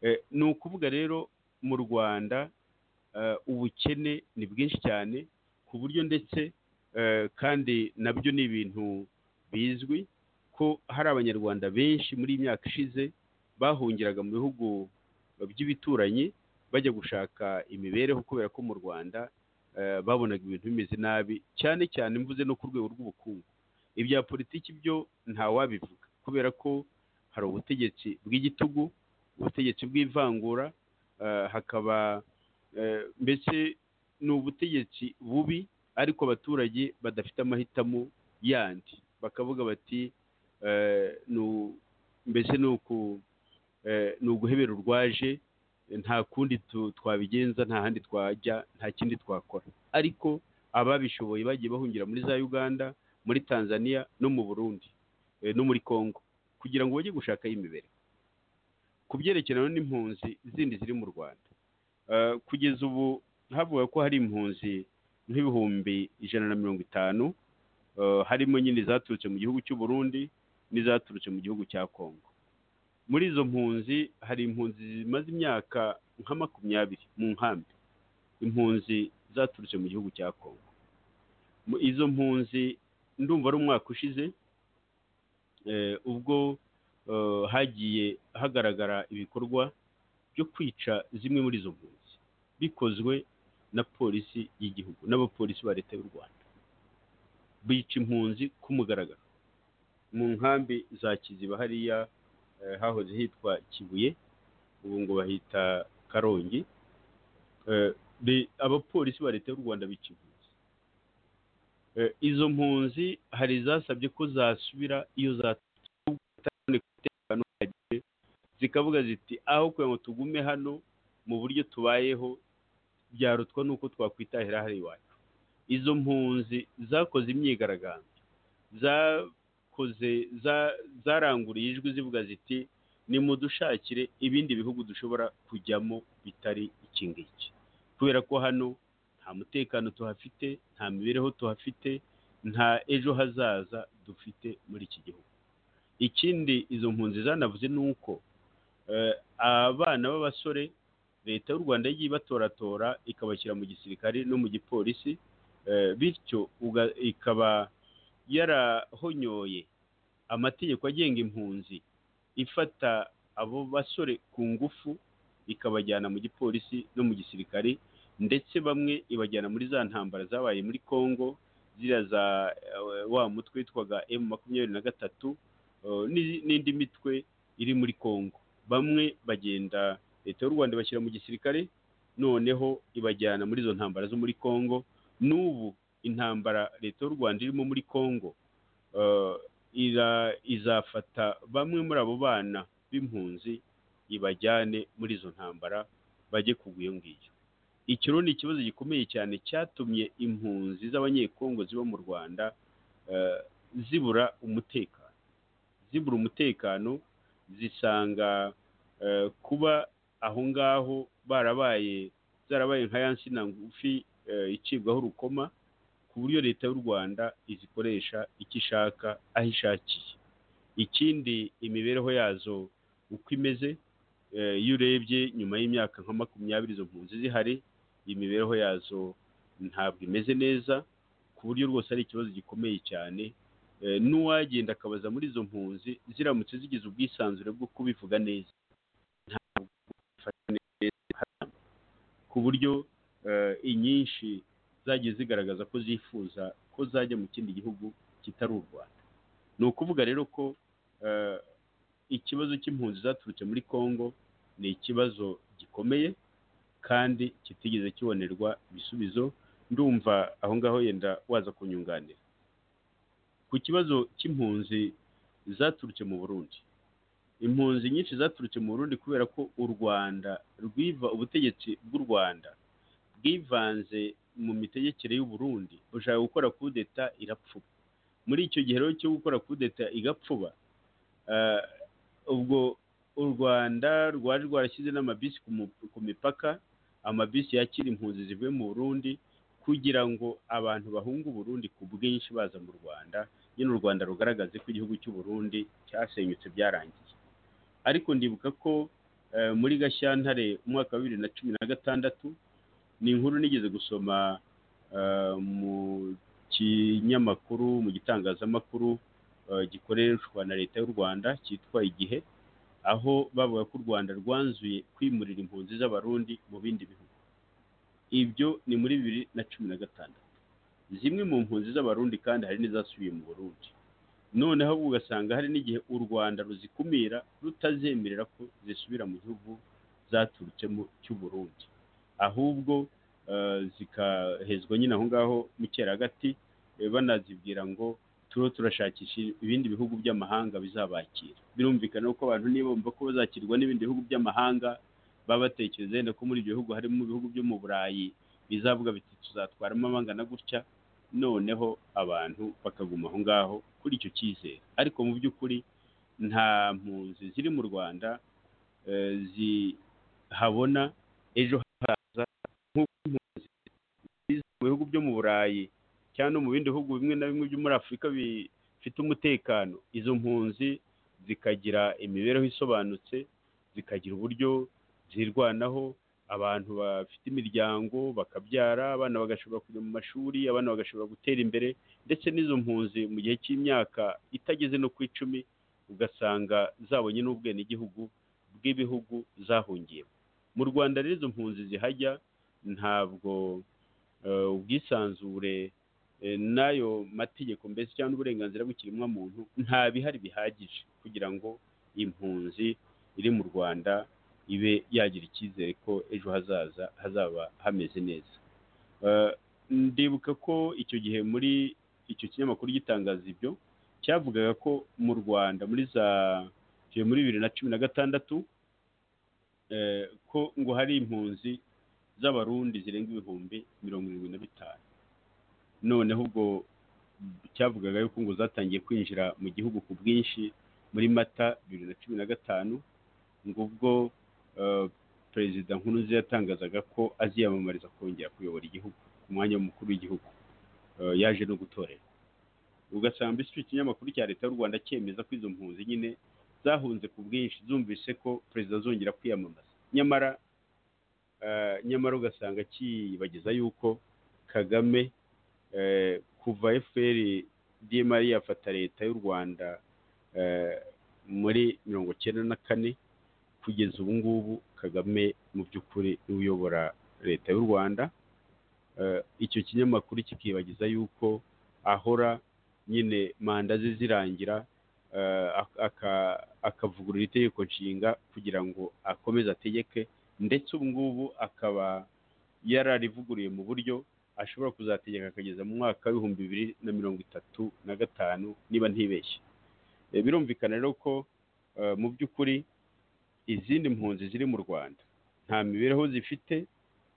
Eh, ni ukuvuga rero mu rwanda eh, ubukene ni bwinshi cyane ku buryo ndetse eh, kandi nabyo ni ibintu bizwi ko hari abanyarwanda benshi muri iyi myaka ishize bahungiraga mu bihugu by'ibituranyi bajya gushaka imibereho kubera ko mu rwanda eh, babonaga ibintu bimeze nabi cyane cyane mvuze no ku rwego rw'ubukungu ibya politiki byo ntawabivuga kubera ko hari ubutegetsi bw'igitugu ubutegetsi bw'ivangura eh, hakaba eh, mbese ni ubutegetsi bubi ariko abaturage badafite amahitamo yandi bakavuga bati eh, ni u- mbese ni uku- eh, ni uguhebera urwaje nta kundi tu- twabigenza nta handi twajya nta kindi twakora ariko ababishoboye bagiye bahungira muri za uganda muri tanzania no mu burundi eh, no muri congo kugira ngo bajye gushakayo imibereho ku byerekeranye n'impunzi zindi ziri mu rwanda Eh, kugeza ubu havuga ko hari impunzi nk'ibihumbi ijana na mirongo itanu eh, harimo nyine zaturutse mu gihugu cy'u burundi n'izaturutse mu gihugu cya kongo muri izo mpunzi hari impunzi zimaze imyaka nka makumyabiri mu nkambi impunzi zaturutse mu gihugu cya kongo Mu- izo mpunzi ndumva ari umwaka ushize eh, ubwo eh, hagiye hagaragara ibikorwa byo kwica zimwe muri izo mpunzi bikozwe na polisi y'igihugu n'abapolisi ba leta y'u rwanda bica impunzi ku mugaragaro mu nkambi za kiziba hariya eh, hahoze hitwa kibuye ubu ngo bahita karongi Eh, de- abapolisi ba leta y'u rwanda bica impunzi Eh, izo mpunzi hari izasabye ko zasubira iyo zatangiye zikavuga ziti aho kugira ngo tugume hano mu buryo tubayeho byarutwa n'uko twakwitahira hari iwacu izo mpunzi zakoze imyigaragambyo zakoze za- zaranguriye ijwi zivuga ziti nimudushakire ibindi bihugu dushobora kujyamo bitari iki ngiki kubera ko hano nta mutekano tuhafite nta mibereho tuhafite nta ejo hazaza dufite muri iki gihugu ikindi izo mpunzi zanavuze ni uko eh, abana b'abasore leta y'u rwanda yagiye ibatoratora ikabashyira mu gisirikare no mu gipolisi eh, bityo uga- ikaba yarahonyoye amategeko agenga impunzi ifata abo basore ku ngufu ikabajyana mu gipolisi no mu gisirikare ndetse bamwe ibajyana muri za ntambara zabaye muri congo ziriya za eh, wa mutwe witwaga emu makumyabiri na gatatu eh, n'i- n'indi mitwe iri muri congo bamwe bagenda leta y'u rwanda ibashyira mu gisirikare noneho ibajyana muri izo ntambara zo muri congo n'ubu intambara leta y'u rwanda irimo muri congo eh, ira- izafata bamwe muri abo bana b'impunzi ibajyane muri izo ntambara bajye kugwa iyo ngiyo iki rero ni ikibazo gikomeye cyane cyatumye impunzi z'abanyekongo ziba mu rwanda eh, zibura umutekano zibura umutekano zisanga eh, kuba aho ngaho barabaye zarabaye nka ya nsina ngufi eh, icibwaho urukoma ku buryo leta y'u rwanda izikoresha icyo ishaka aho ishakiye ikindi imibereho yazo uko imeze eh, iyo urebye nyuma y'imyaka nka makumyabiri izo mpunzi zihari imibereho yazo ntabwo imeze neza ku buryo rwose ari ikibazo gikomeye cyane eh, n'uwagenda akabaza muri izo mpunzi ziramutse zigize ubwisanzure bwo kubivuga neza ntabwo bifata neza ku buryo eh, inyinshi zagiye zigaragaza ko zifuza ko zajya mu kindi gihugu kitari u rwanda ni ukuvuga rero ko eh, ikibazo cy'impunzi zaturutse muri congo ni ikibazo gikomeye kandi kitigeze kibonerwa ibisubizo ndumva aho ngaho yenda waza kunyunganira ku kibazo cy'impunzi zaturutse mu burundi impunzi nyinshi zaturutse mu burundi kubera ko u rwanda rwiva ubutegetsi bw'u rwanda bwivanze mu mitegekere y'u Burundi ushaka gukora kudeta irapfuba muri icyo gihe rero cyo gukora kudeta igapfuba eh, ubwo u rwanda rwari rwarashyize n'amabisi ku mu- ku mipaka amabisi yakira impunzi zivuye mu burundi kugira ngo abantu bahunge uburundi ku bwinshi baza mu rwanda nyine u rwanda rugaragaze ko igihugu cy'u Burundi cyasenyutse byarangiye ariko ndibuka ko eh, muri gashyantare umwaka wa bibiri na cumi na gatandatu ni inkuru nigeze gusoma eh, mu kinyamakuru mu gitangazamakuru eh, gikoreshwa na leta y'u rwanda cyitwa igihe aho bavuga ko u rwanda rwanzuye kwimurira impunzi z'abarundi mu bindi bihugu ibyo ni muri bibiri na cumi na gatandatu zimwe mu mpunzi z'abarundi kandi hari n'izasubiye mu burundi noneho ugasanga hari n'igihe u rwanda ruzikumira rutazemerera ko zisubira mu gihugu zaturutsemo cy'u burundi ahubwo eh, zikahezwa nyine aho ngaho mu cyeragati eh, banazibwira ngo turiho turashakisha ibindi bihugu by'amahanga bizabakira birumvikana ko abantu nibumva ko bazakirwa n'ibindi bihugu by'amahanga baba batekereza yenda ko muri ibyo bihugu harimo ibihugu byo mu burayi bizavuga biti tuzatwaramo abangana gutya noneho abantu bakaguma aho ngaho kuri icyo cyizere ariko mu by'ukuri nta mpunzi ziri mu rwanda eh, zihabona ejo hazaza nk'uko impunzi ziza mu bihugu byo mu burayi cyangwa no mu bindi bihugu bimwe na bimwe byo muri afurika bifite umutekano izo mpunzi zikagira imibereho isobanutse zikagira uburyo zirwanaho abantu bafite imiryango bakabyara abana bagashobora kujya mu mashuri abana bagashobora gutera imbere ndetse n'izo mpunzi mu gihe cy'imyaka itageze no ku icumi ugasanga zabonye n'ubwenegihugu bw'ibihugu zahungiyemo mu rwanda rero izo mpunzi zihajya ntabwo eh, ubwisanzure eh, n'ayo mategeko mbese cyangwa uburenganzira bw'ikiremwamuntu nta bihari bihagije kugira ngo impunzi iri mu rwanda ibe yagira icyizere ko ejo hazaza hazaba hameze neza Eh, ndibuka ko icyo gihe muri icyo kinyamakuru gitangaza ibyo cyavugaga ko mu rwanda muri za cyo muri bibiri na cumi na gatandatu eh, ko ngo hari impunzi z'abarundi zirenga ibihumbi mirongo irindwi na bitanu noneho ubwo cyavugaga yuko ngo zatangiye kwinjira mu gihugu ku bwinshi muri mata bibiri na cumi na gatanu ngo ubwo eh, perezida nkurunziza yatangazaga ko aziyamamariza kongera kuyobora igihugu ku mwanya w'umukuru w'igihugu Eh, yaje no gutorera ugasanga mbese icyo kinyamakuru cya leta y'u rwanda cyemeza ko izo mpunzi nyine zahunze ku bwinshi zumvise ko perezida azongera kwiyamamaza nyamara eh, nyamara ugasanga kibagiza yuko kagame eh, kuva fpr dmr yafata leta y'u rwanda eh, muri mirongo cyenda na kane kugeza ubu ngubu kagame mu by'ukuri niwe uyobora leta y'u rwanda Eh, icyo kinyamakuru kikibagiza yuko ahora nyine manda ze zirangira eh, ak- aka- akavugurura itegeko nshinga kugira ngo akomeze ategeke ndetse ubu ngubu akaba yararivuguruye mu buryo ashobora kuzategeka akageza mu mwaka w'ibihumbi bibiri na mirongo itatu na gatanu niba ntibeshye Eh, birumvikana rero ko eh, mu by'ukuri izindi mpunzi ziri mu rwanda nta mibereho zifite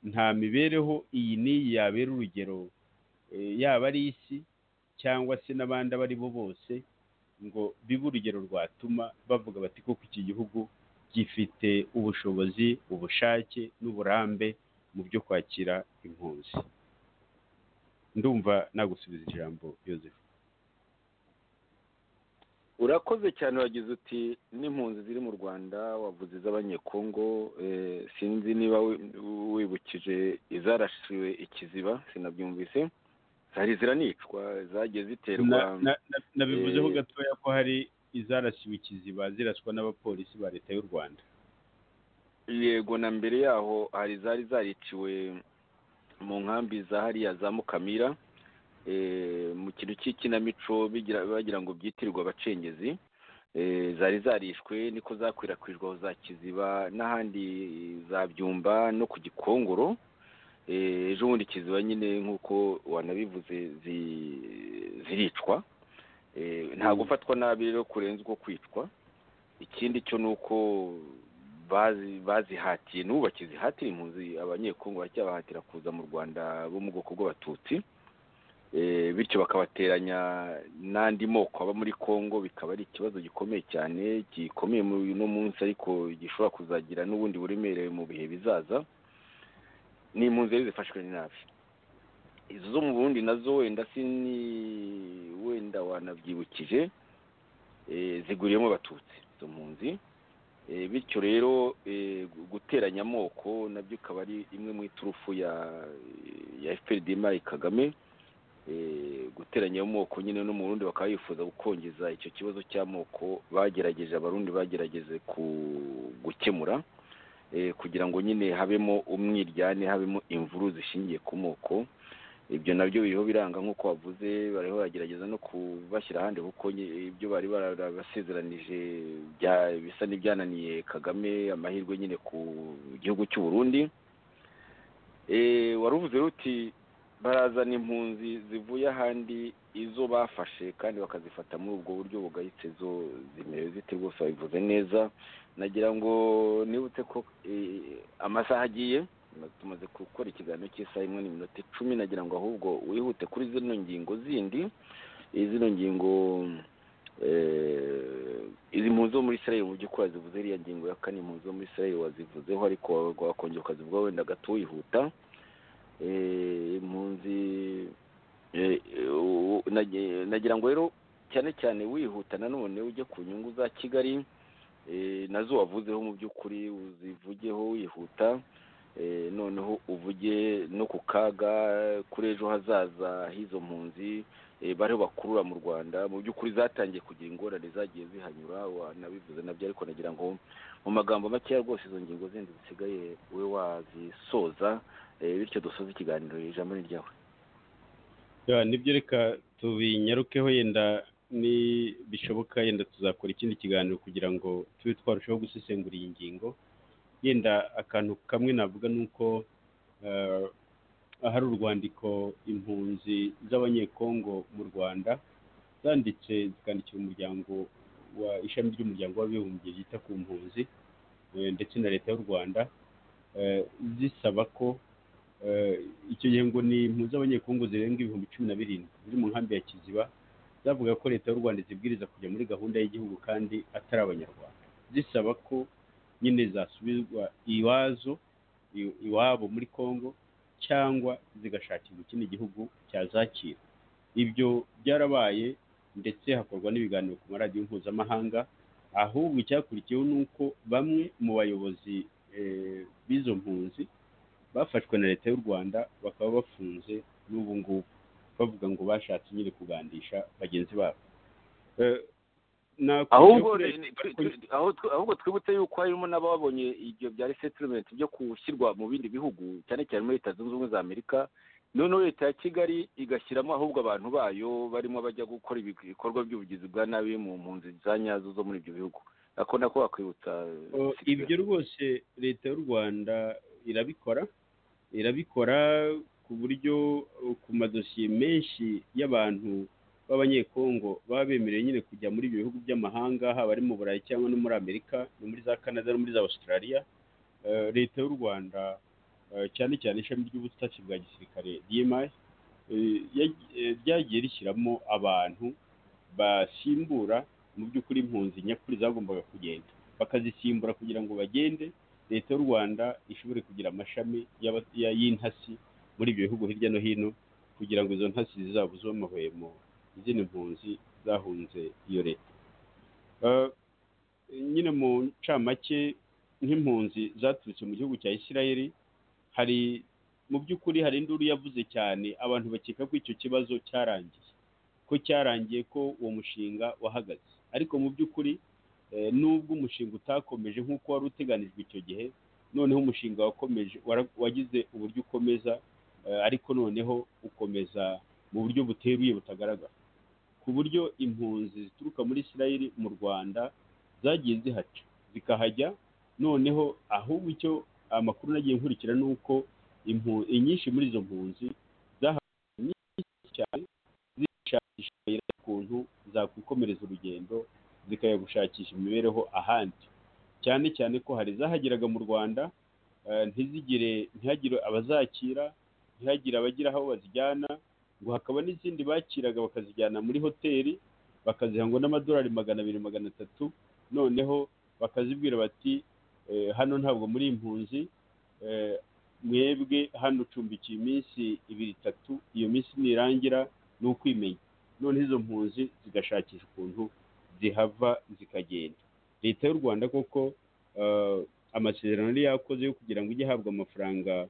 nta mibereho iyi n'iyi yabera urugero eh, yaba ari isi cyangwa se n'abandi abo ari bo bose ngo bibe urugero rwatuma bavuga bati koko iki gihugu gifite ubushobozi ubushake n'uburambe mu byo kwakira impunzi ndumva nagusubiza ijambo yozefu urakoze cyane wagize uti n'impunzi ziri mu rwanda wavuze iz'abanyekongo eh, sinzi niba wi- wibukije izarashiwe ikiziba sinabyumvise hari ziranicwa zagiye ziterwa Na- na- na- nabivuzeho eh, gatoya ko hari izarasiwe ikiziba ziraswa n'abapolisi ba leta y'u rwanda yego na mbere yaho hari zari zariciwe mu nkambi za hariya za mukamira eh, mu kintu cy'ikinamico bigira- bagira ngo byitirirwe abacengezi Eh, zari zarishwe niko zakwirakwijwe aho za kiziba n'ahandi za byumba no ku gikongoro Eh, ejo bundi kiziba nyine nk'uko wanabivuze zi- ziricwa Eh, nta gufatwa nabi rero kurenza uko kwicwa ikindi cyo ni uko bazi- bazihatiye n'ubu bakizihatira impunzi abanyekongo baracyabahatira kuza mu rwanda bo mu bwoko bw'abatutsi Eh, bityo bakabateranya n'andi moko aba muri kongo bikaba ari ikibazo gikomeye cyane gikomeye muri uno munsi ariko gishobora kuzagira n'ubundi buremere mu bihe bizaza ni impunzi rero zifashwe nabi izo mu bundi nazo wenda sini wenda wanabyibukije eh, ziguriyemo abatutsi izo mpunzi Eh, bityo rero eh, gu- guteranya amoko nabyo ikaba ari imwe mu iturufu ya ya FPRD Mari Kagame eh, guteranya amoko nyine no mu Burundi bakaba bifuza gukongeza icyo kibazo cy'amoko bagerageje abarundi bagerageje ku gukemura eh, kugira ngo nyine habemo umwiryane habemo imvuru zishingiye ku moko ibyo nabyo biriho biranga nk'uko wavuze bariho bagerageza no kubashyira ahandi kuko nye- ibyo bari barabasezeranije bya- bisa n'ibyananiye kagame amahirwe nyine ku gihugu cy'u burundi Eh, waruvuze ruti barazana impunzi zivuye ahandi izo bafashe kandi bakazifata muri ubwo buryo bugayitse zo zimerewe zite rwose babivuze neza nagira ngo nibutse ko eh, amasaha agiye tumaze gukora ikiganiro cy'isaha imwe n'iminota icumi nagira ngo ahubwo wihute kuri zino ngingo zindi Eh, zino ngingo eh, izi mpunzi zo muri israel mu by'ukuri wazivuze iriya ngingo ya kane impunzi zo muri israel wazivuzeho ariko wakongera ukazivugaho wenda gato wihuta eh, impunzi eh, eh, u- nage- nagira ngo rero cyane cyane wihuta nanone ujye ku nyungu za kigali eh, nazo wavuzeho mu by'ukuri uzivugeho wihuta eh, noneho uvuge no ku kaga kuri ejo hazaza h'izo mpunzi eh, bariho bakurura mu rwanda mu by'ukuri zatangiye kugira ingorane zagiye zihanyura wanabivuze nabyo ariko nagira ngo mu magambo makeya rwose izo ngingo zindi zisigaye ube wazisoza eh, bityo dusoze ikiganiro ijambo ni ryawe Ya, nibyo reka tubinyarukeho yenda ni bishoboka yenda tuzakora ikindi kiganiro kugira ngo tube twarushaho gusesengura iyi ngingo yenda akantu kamwe navuga ni uko eh, ahari urwandiko impunzi z'abanyekongo mu rwanda zanditse zikandikira umuryango wa ishami ry'umuryango w'abibumbye ryita ku mpunzi eh, ndetse na leta y'u rwanda eh, zisaba ko Eh, icyo gihe ngo ni impunzi z'abanyekongo zirenga ibihumbi cumi na birindwi ziri mu nkambi ya kiziba zavuga ko leta y'u rwanda zibwiriza kujya muri gahunda y'igihugu kandi atari abanyarwanda zisaba ko nyine zasubizwa iwazo i- iwabo muri kongo cyangwa zigashakirwa ikindi gihugu cyazakira ibyo byarabaye ndetse hakorwa n'ibiganiro ku maradiyo mpuzamahanga ahubwo icyakurikiyeho ni uko bamwe mu bayobozi eh, b'izo mpunzi bafashwe na leta y'u rwanda bakaba bafunze n'ubu ngubu bavuga ngo bashatse nyine kugandisha bagenzi babo Eh, nakurikiyeho ahubwo kuri- re- twi- twi- aho tw- ahubwo twibutse yuko harimo n'ababonye ibyo bya resettlement byo gushyirwa mu bindi bihugu cyane cyane muri leta zunze ubumwe za amerika noneho leta ya kigali igashyiramo ahubwo abantu bayo barimo bajya gukora ibi- ibikorwa by'ubugizi bwa nabi mu mpunzi za nyazo zo muri ibyo bihugu ako nako wakwibutsa Oh, ibyo rwose leta y'u rwanda irabikora irabikora ku buryo uh, ku madosiye menshi y'abantu b'abanyekongo baba bemerewe nyine kujya muri ibyo bihugu by'amahanga haba ari mu burayi cyangwa no muri amerika no muri za canada no muri za australia Eh, leta y'u rwanda eh, cyane cyane ishami ry'ubutasi bwa gisirikare dmi eh, yag- eh, ryagiye rishyiramo abantu basimbura mu by'ukuri impunzi nyakuri zagombaga kugenda bakazisimbura kugira ngo bagende leta y'u rwanda ishobore kugira amashami y'aba- ya- y'intasi muri ibyo bihugu hirya no hino kugira ngo izo ntasi zizabuze amahwemo izindi mpunzi zahunze iyo leta Eh, nyine mu ncamake nk'impunzi zaturutse mu gihugu cya isirayeli hari mu by'ukuri hari induru yavuze cyane abantu bakeka ko icyo kibazo cyarangiye ko cyarangiye ko uwo mushinga wahagaze ariko mu by'ukuri eh, nubwo umushinga utakomeje nk'uko wari uteganijwe icyo gihe noneho umushinga wakomeje wara- wagize uburyo ukomeza eh, ariko noneho ukomeza mu buryo buteruye butagaragara ku buryo impunzi zituruka muri isirayeli mu rwanda zagiye zihaca zikahajya noneho ahubwo icyo amakuru nagiye nkurikira ni uko impu- inyinshi muri izo mpunzi zahawe nyinshi cyane zishakisha amayira y'ukuntu zakwikomereza urugendo zikajya gushakisha imibereho ahandi cyane cyane ko hari zahageraga mu rwanda eh, ntizigire ntihagire abazakira ntihagire abagira aho bazijyana ngo hakaba n'izindi bakiraga bakazijyana muri hoteli bakaziha ngo n'amadolari magana abiri magana atatu noneho bakazibwira bati eh, hano ntabwo muri impunzi eh, mwebwe hano ucumbikiye iminsi ibiri itatu iyo minsi nirangira ni ukwimenya none izo mpunzi zigashakisha ukuntu zihava zikagenda leta y'u rwanda koko eh, amasezerano yari yakoze yo kugira ngo ijye ihabwa amafaranga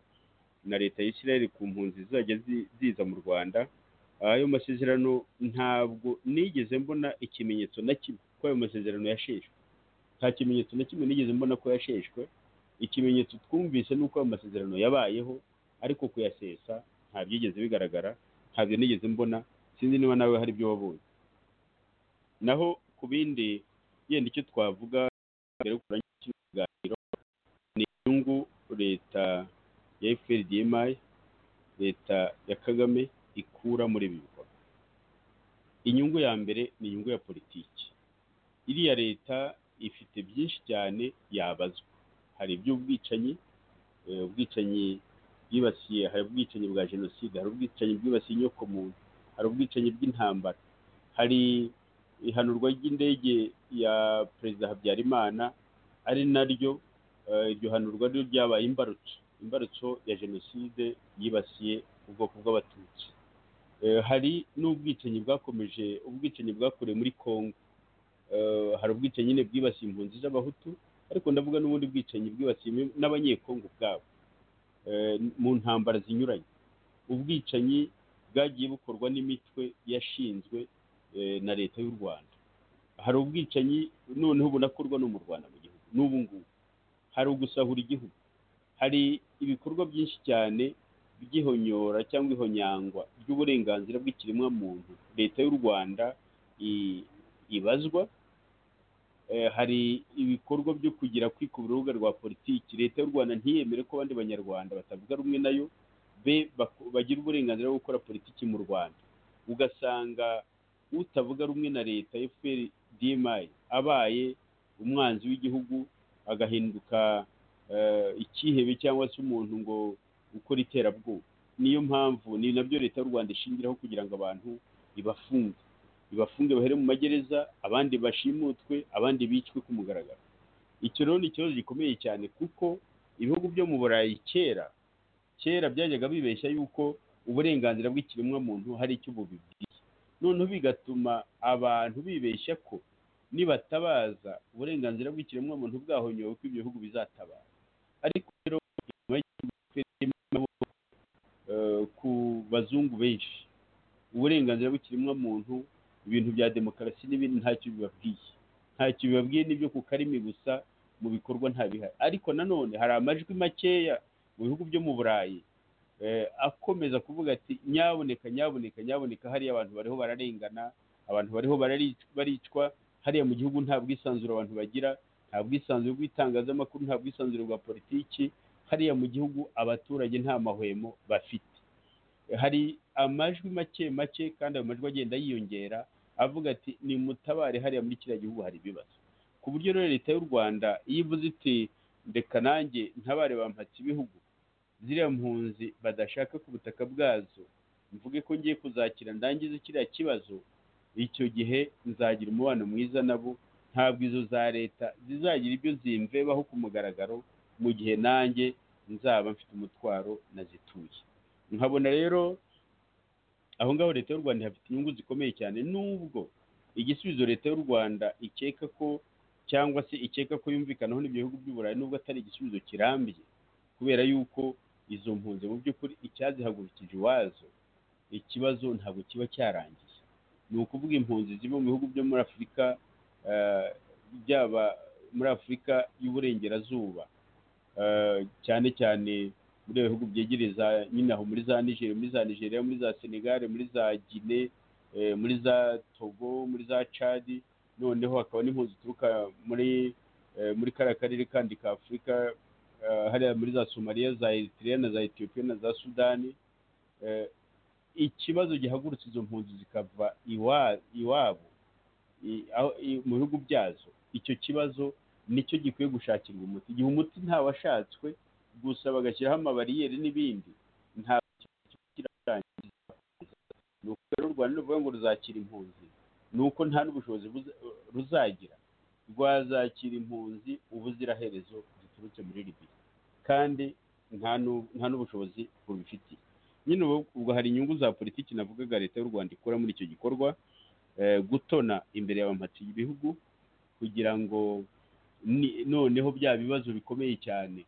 na leta ya Isiraheli ku mpunzi zizajya zi- ziza mu rwanda ayo masezerano ntabwo nigeze mbona ikimenyetso na kimwe ko ayo masezerano yasheshwe nta kimenyetso na kimwe nigeze mbona ko yasheshwe ikimenyetso twumvise ni uko ayo masezerano yabayeho ariko kuyasesa nta byigeze bigaragara ntabyo nigeze mbona sinzi niba nawe hari ibyo wabonye naho ku bindi yenda icyo twavuga mbere yo kurangiza kino kiganiro ni inyungu leta ya FPRDMI leta ya Kagame ikura muri ibi bikorwa inyungu ya mbere ni inyungu ya politiki iriya leta ifite byinshi cyane yabazwa hari iby'ubwicanyi eh, ubwicanyi bwibasiye hari ubwicanyi bwa jenoside hari ubwicanyi bwibasiye inyokomuntu hari ubwicanyi bw'intambara hari ihanurwa ry'indege ya perezida habyarimana ari naryo eh, iryo hanurwa ryo ryabaye imbarutso imbarutso ya jenoside yibasiye ubwoko bw'abatutsi Eh, hari n'ubwicanyi bwakomeje ubwicanyi bwakorewe muri congo Eh, hari ubwicanyi nyine bwibasiye impunzi z'abahutu ariko ndavuga n'ubundi bwicanyi bwibasiye imwe- n'abanyekongo ubwabo eh, mu ntambara zinyuranye ubwicanyi bwagiye bukorwa n'imitwe yashinzwe eh, na leta y'u rwanda hari ubwicanyi noneho bunakorwa no mu rwanda mu gihugu n'ubu ngubu hari ugusahura igihugu hari ibikorwa byinshi cyane by'ihonyora cyangwa ihonyangwa ry'uburenganzira bw'ikiremwamuntu leta y'u rwanda i- ibazwa Eh, hari ibikorwa byo kugira kwikubira urubuga rwa politiki leta y'u rwanda ntiyemere ko abandi banyarwanda batavuga rumwe nayo be bak- bagira uburenganzira bwo gukora politiki mu rwanda ugasanga utavuga rumwe na leta fpr dmi abaye umwanzi w'igihugu agahinduka eh, icyihebe cyangwa se umuntu ngo ukora iterabwoba niyo mpamvu ni nabyo leta y'u rwanda ishingiraho kugira ngo abantu ibafunge ibafunge bahere mu magereza abandi bashimutwe abandi bicwe ku mugaragaro icyo rero ni ikibazo gikomeye cyane kuko ibihugu byo mu burayi kera kera byajyaga bibeshya yuko uburenganzira bw'ikiremwamuntu hari icyo bubibwiye noneho bigatuma abantu bibeshya ko nibatabaza uburenganzira bw'ikiremwamuntu bwahonyowe ko ibyo bihugu bizatabara ariko rero inyuma y'amaboko ku bazungu benshi uburenganzira bw'ikiremwamuntu ibintu bya demokarasi n'ibindi ntacyo bibabwiye ntacyo bibabwiye n'ibyo ku karimi gusa mu bikorwa ntabihari ariko nanone hari amajwi makeya mu bihugu byo mu burayi eh, akomeza kuvuga ati nyaboneka nyaboneka nyaboneka hariya abantu bariho bararengana abantu bariho bararic- baricwa hariya mu gihugu nta bwisanzure abantu bagira nta bwisanzure bw'itangazamakuru nta bwisanzure bwa politiki hariya mu gihugu abaturage nta mahwemo bafite hari amajwi make make kandi ayo majwi agenda yiyongera avuga ati ni mutabare hariya muri kiriya gihugu hari ibibazo ku buryo rero leta y'u rwanda iyo ivuze iti ndeka nanjye ntabare bampatse ibihugu ziriya mpunzi badashaka ku butaka bwazo mvuge ko ngiye kuzakira ndangize kiriya kibazo icyo gihe nzagira umubano mwiza nabo ntabwo izo za leta zizagira ibyo zimvebaho ku mugaragaro mu gihe nanjye nzaba mfite umutwaro nazituye nkabona rero aho ngaho leta y'u rwanda ihafite inyungu zikomeye cyane nubwo igisubizo leta y'u rwanda ikeka ko cyangwa se ikeka ko yumvikanaho n'ibyo bihugu by'uburayi nubwo atari igisubizo kirambye kubera yuko izo mpunzi mu by'ukuri icyazihagurukije iwazo ikibazo ntabwo kiba cyarangiye ni ukuvuga impunzi ziba mu bihugu byo muri afurika eh, byaba muri afurika y'uburengerazuba eh, cyane cyane muri ibyo bihugu byegereza nyine aho muri za nigeria muri za nigeria muri za senegal muri za gine eh, muri za togo muri za chad noneho hakaba n'impunzi zituruka muri eh, muri kariya karere kandi ka afurika eh, hariya muri za somaliya za eritrea na za etiyopiya na za sudani Eh, ikibazo gihagurutse izo mpunzi zikava iwa- iwabo i- aho- i- mu bihugu byazo icyo kibazo nicyo gikwiye gushakirwa umuti igihe umuti ntawashatswe gusa bagashyiraho amabariyeri n'ibindi nta kirarangiza ni uko rero u rwanda ruvuga ngo ruzakira impunzi ni uko nta n'ubushobozi buza- ruzagira rwazakira impunzi ubuziraherezo ziturutse muri libiya kandi nta n'u- nta n'ubushobozi bubifitiye nyine ubu ubwo hari inyungu za politiki navugaga leta y'u rwanda ikora muri icyo gikorwa eh, gutona imbere y'abamatiye ibihugu kugira ngo ni- noneho bya bibazo bikomeye cyane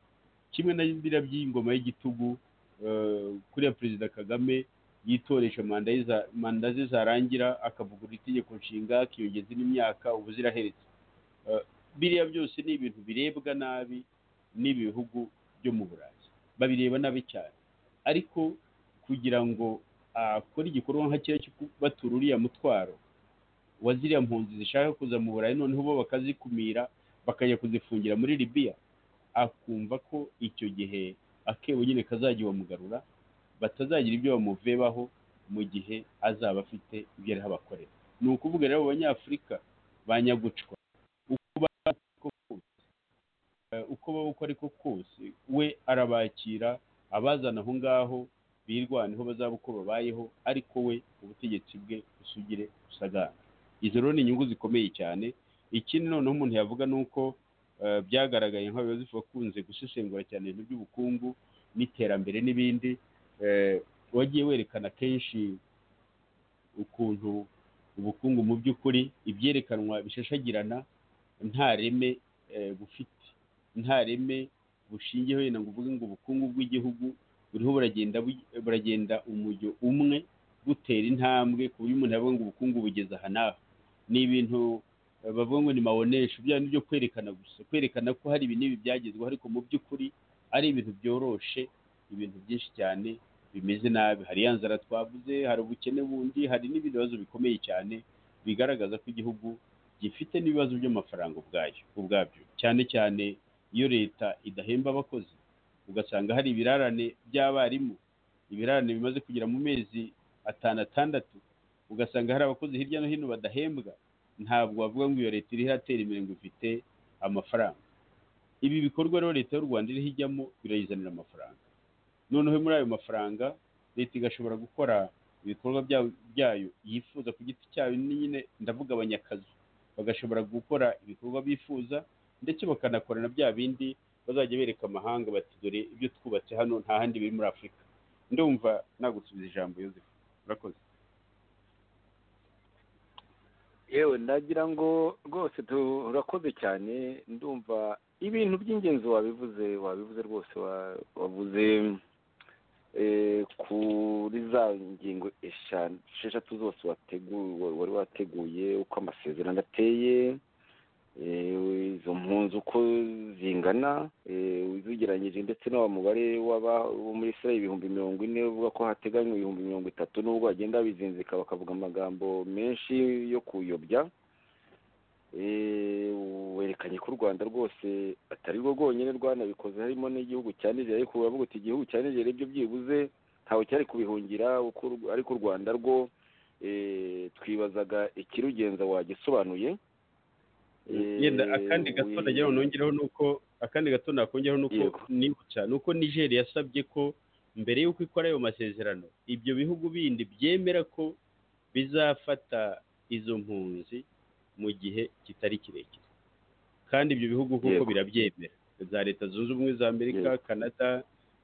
kimwe na biriya by'ingoma y'igitugu eh, kuriya perezida kagame yitoresha manda ye za- manda ze zarangira akavugurura itegeko nshinga akiyongeza indi myaka ubu ziraheretse Eh, biriya byose ni ibintu birebwa nabi n'ibihugu byo mu burayi babireba nabi cyane ariko kugira ngo akore igikorwa nka kiriya cyo kubatura uriya mutwaro wa ziriya mpunzi zishaka kuza mu burayi noneho bo bakazikumira bakajya kuzifungira muri libiya akumva ko icyo gihe akebo nyine kazajya bamugarura batazagira ibyo bamuvebaho mu gihe azaba afite ibyo ariho abakorera ni ukuvuga rero abo banyafurika banyagucwa uko baba uko kose eh, uko baba uko ariko kose we arabakira abazana aho ngaho birwaneho bazaba uko babayeho ariko we ubutegetsi bwe busugire busagara izo rero ni inyungu zikomeye cyane ikindi noneho umuntu yavuga ni uko eh, byagaragaye nk'abayobozi bakunze gusesengura cyane ibintu by'ubukungu n'iterambere n'ibindi eh, wagiye werekana kenshi ukuntu ubukungu mu by'ukuri ibyerekanwa bishashagirana nta reme eh, bufite nta reme bushingiyeho yenda ngo uvuge ngo ubukungu bw'igihugu buriho buragenda bu- buragenda umujyo umwe butera intambwe ku buryo umuntu yavuga ngo ubukungu bugeze aha n'aha ni ibintu eh, bavuga ngo ni mawonesha bya ni byo kwerekana gusa kwerekana ko hari ibi n'ibi byagezweho ariko mu by'ukuri ari ibintu byoroshe ibintu byinshi cyane bimeze nabi hari ya nzara twavuze hari ubukene bundi hari n'ibindi bibazo bikomeye cyane bigaragaza ko igihugu gifite n'ibibazo by'amafaranga ubwayo ubwabyo cyane cyane iyo leta idahemba abakozi ugasanga hari ibirarane by'abarimu ibirarane bimaze kugera mu mezi atanu atandatu ugasanga hari abakozi hirya no hino badahembwa ntabwo bavuga ngo iyo leta iri iratera imbere ngo ifite amafaranga ibi bikorwa rero leta y'u rwanda iriho ijyamo birayizanira amafaranga noneho muri ayo mafaranga leta igashobora gukora ibikorwa bya- byayo yifuza ku giti cyayo nyine ndavuga abanyakazi bagashobora gukora ibikorwa bifuza ndetse bakanakora na bya bindi bazajya bereka amahanga bati dore ibyo twubatse hano nta handi biri muri afurika ndumva nagusubiza ijambo yozefu urakoze yewe ndagira ngo rwose turakoze cyane ndumva ibintu by'ingenzi wabivuze wabivuze rwose wa- wavuze eh, kuri za ngingo eshanu esheshatu zose wategu- wa- wari wateguye uko amasezerano ateye eh, izo mpunzi uko zingana eh, uzigeranyije ndetse no wa mubare w'aba- wo muri israel ibihumbi mirongo ine uvuga ko hateganywa ibihumbi mirongo itatu n'ubwo bagenda babizinzika bakavuga amagambo menshi yo kuyobya Eh, werekanye ko u rwanda rwose atari rwo rwonyine rwanabikoze harimo n'igihugu cya nigeria ariko uravuga uti igihugu cya nigeria ibyo byibuze ntawe cyari kubihungira uko u- ariko u rwanda rwo eh, twibazaga ikirugenza wagisobanuye Eh, yenda akandi gato we- nagira ngo nongereho ni uko akandi gato nakongeraho ni uko Yego. nibutsa ni uko nigeri yasabye ko mbere y'uko ikora ayo masezerano ibyo bihugu bindi byemera ko bizafata izo mpunzi mu gihe kitari kirekire kandi ibyo bihugu kuko Yego. birabyemera za leta zunze ubumwe za amerika Yego. canada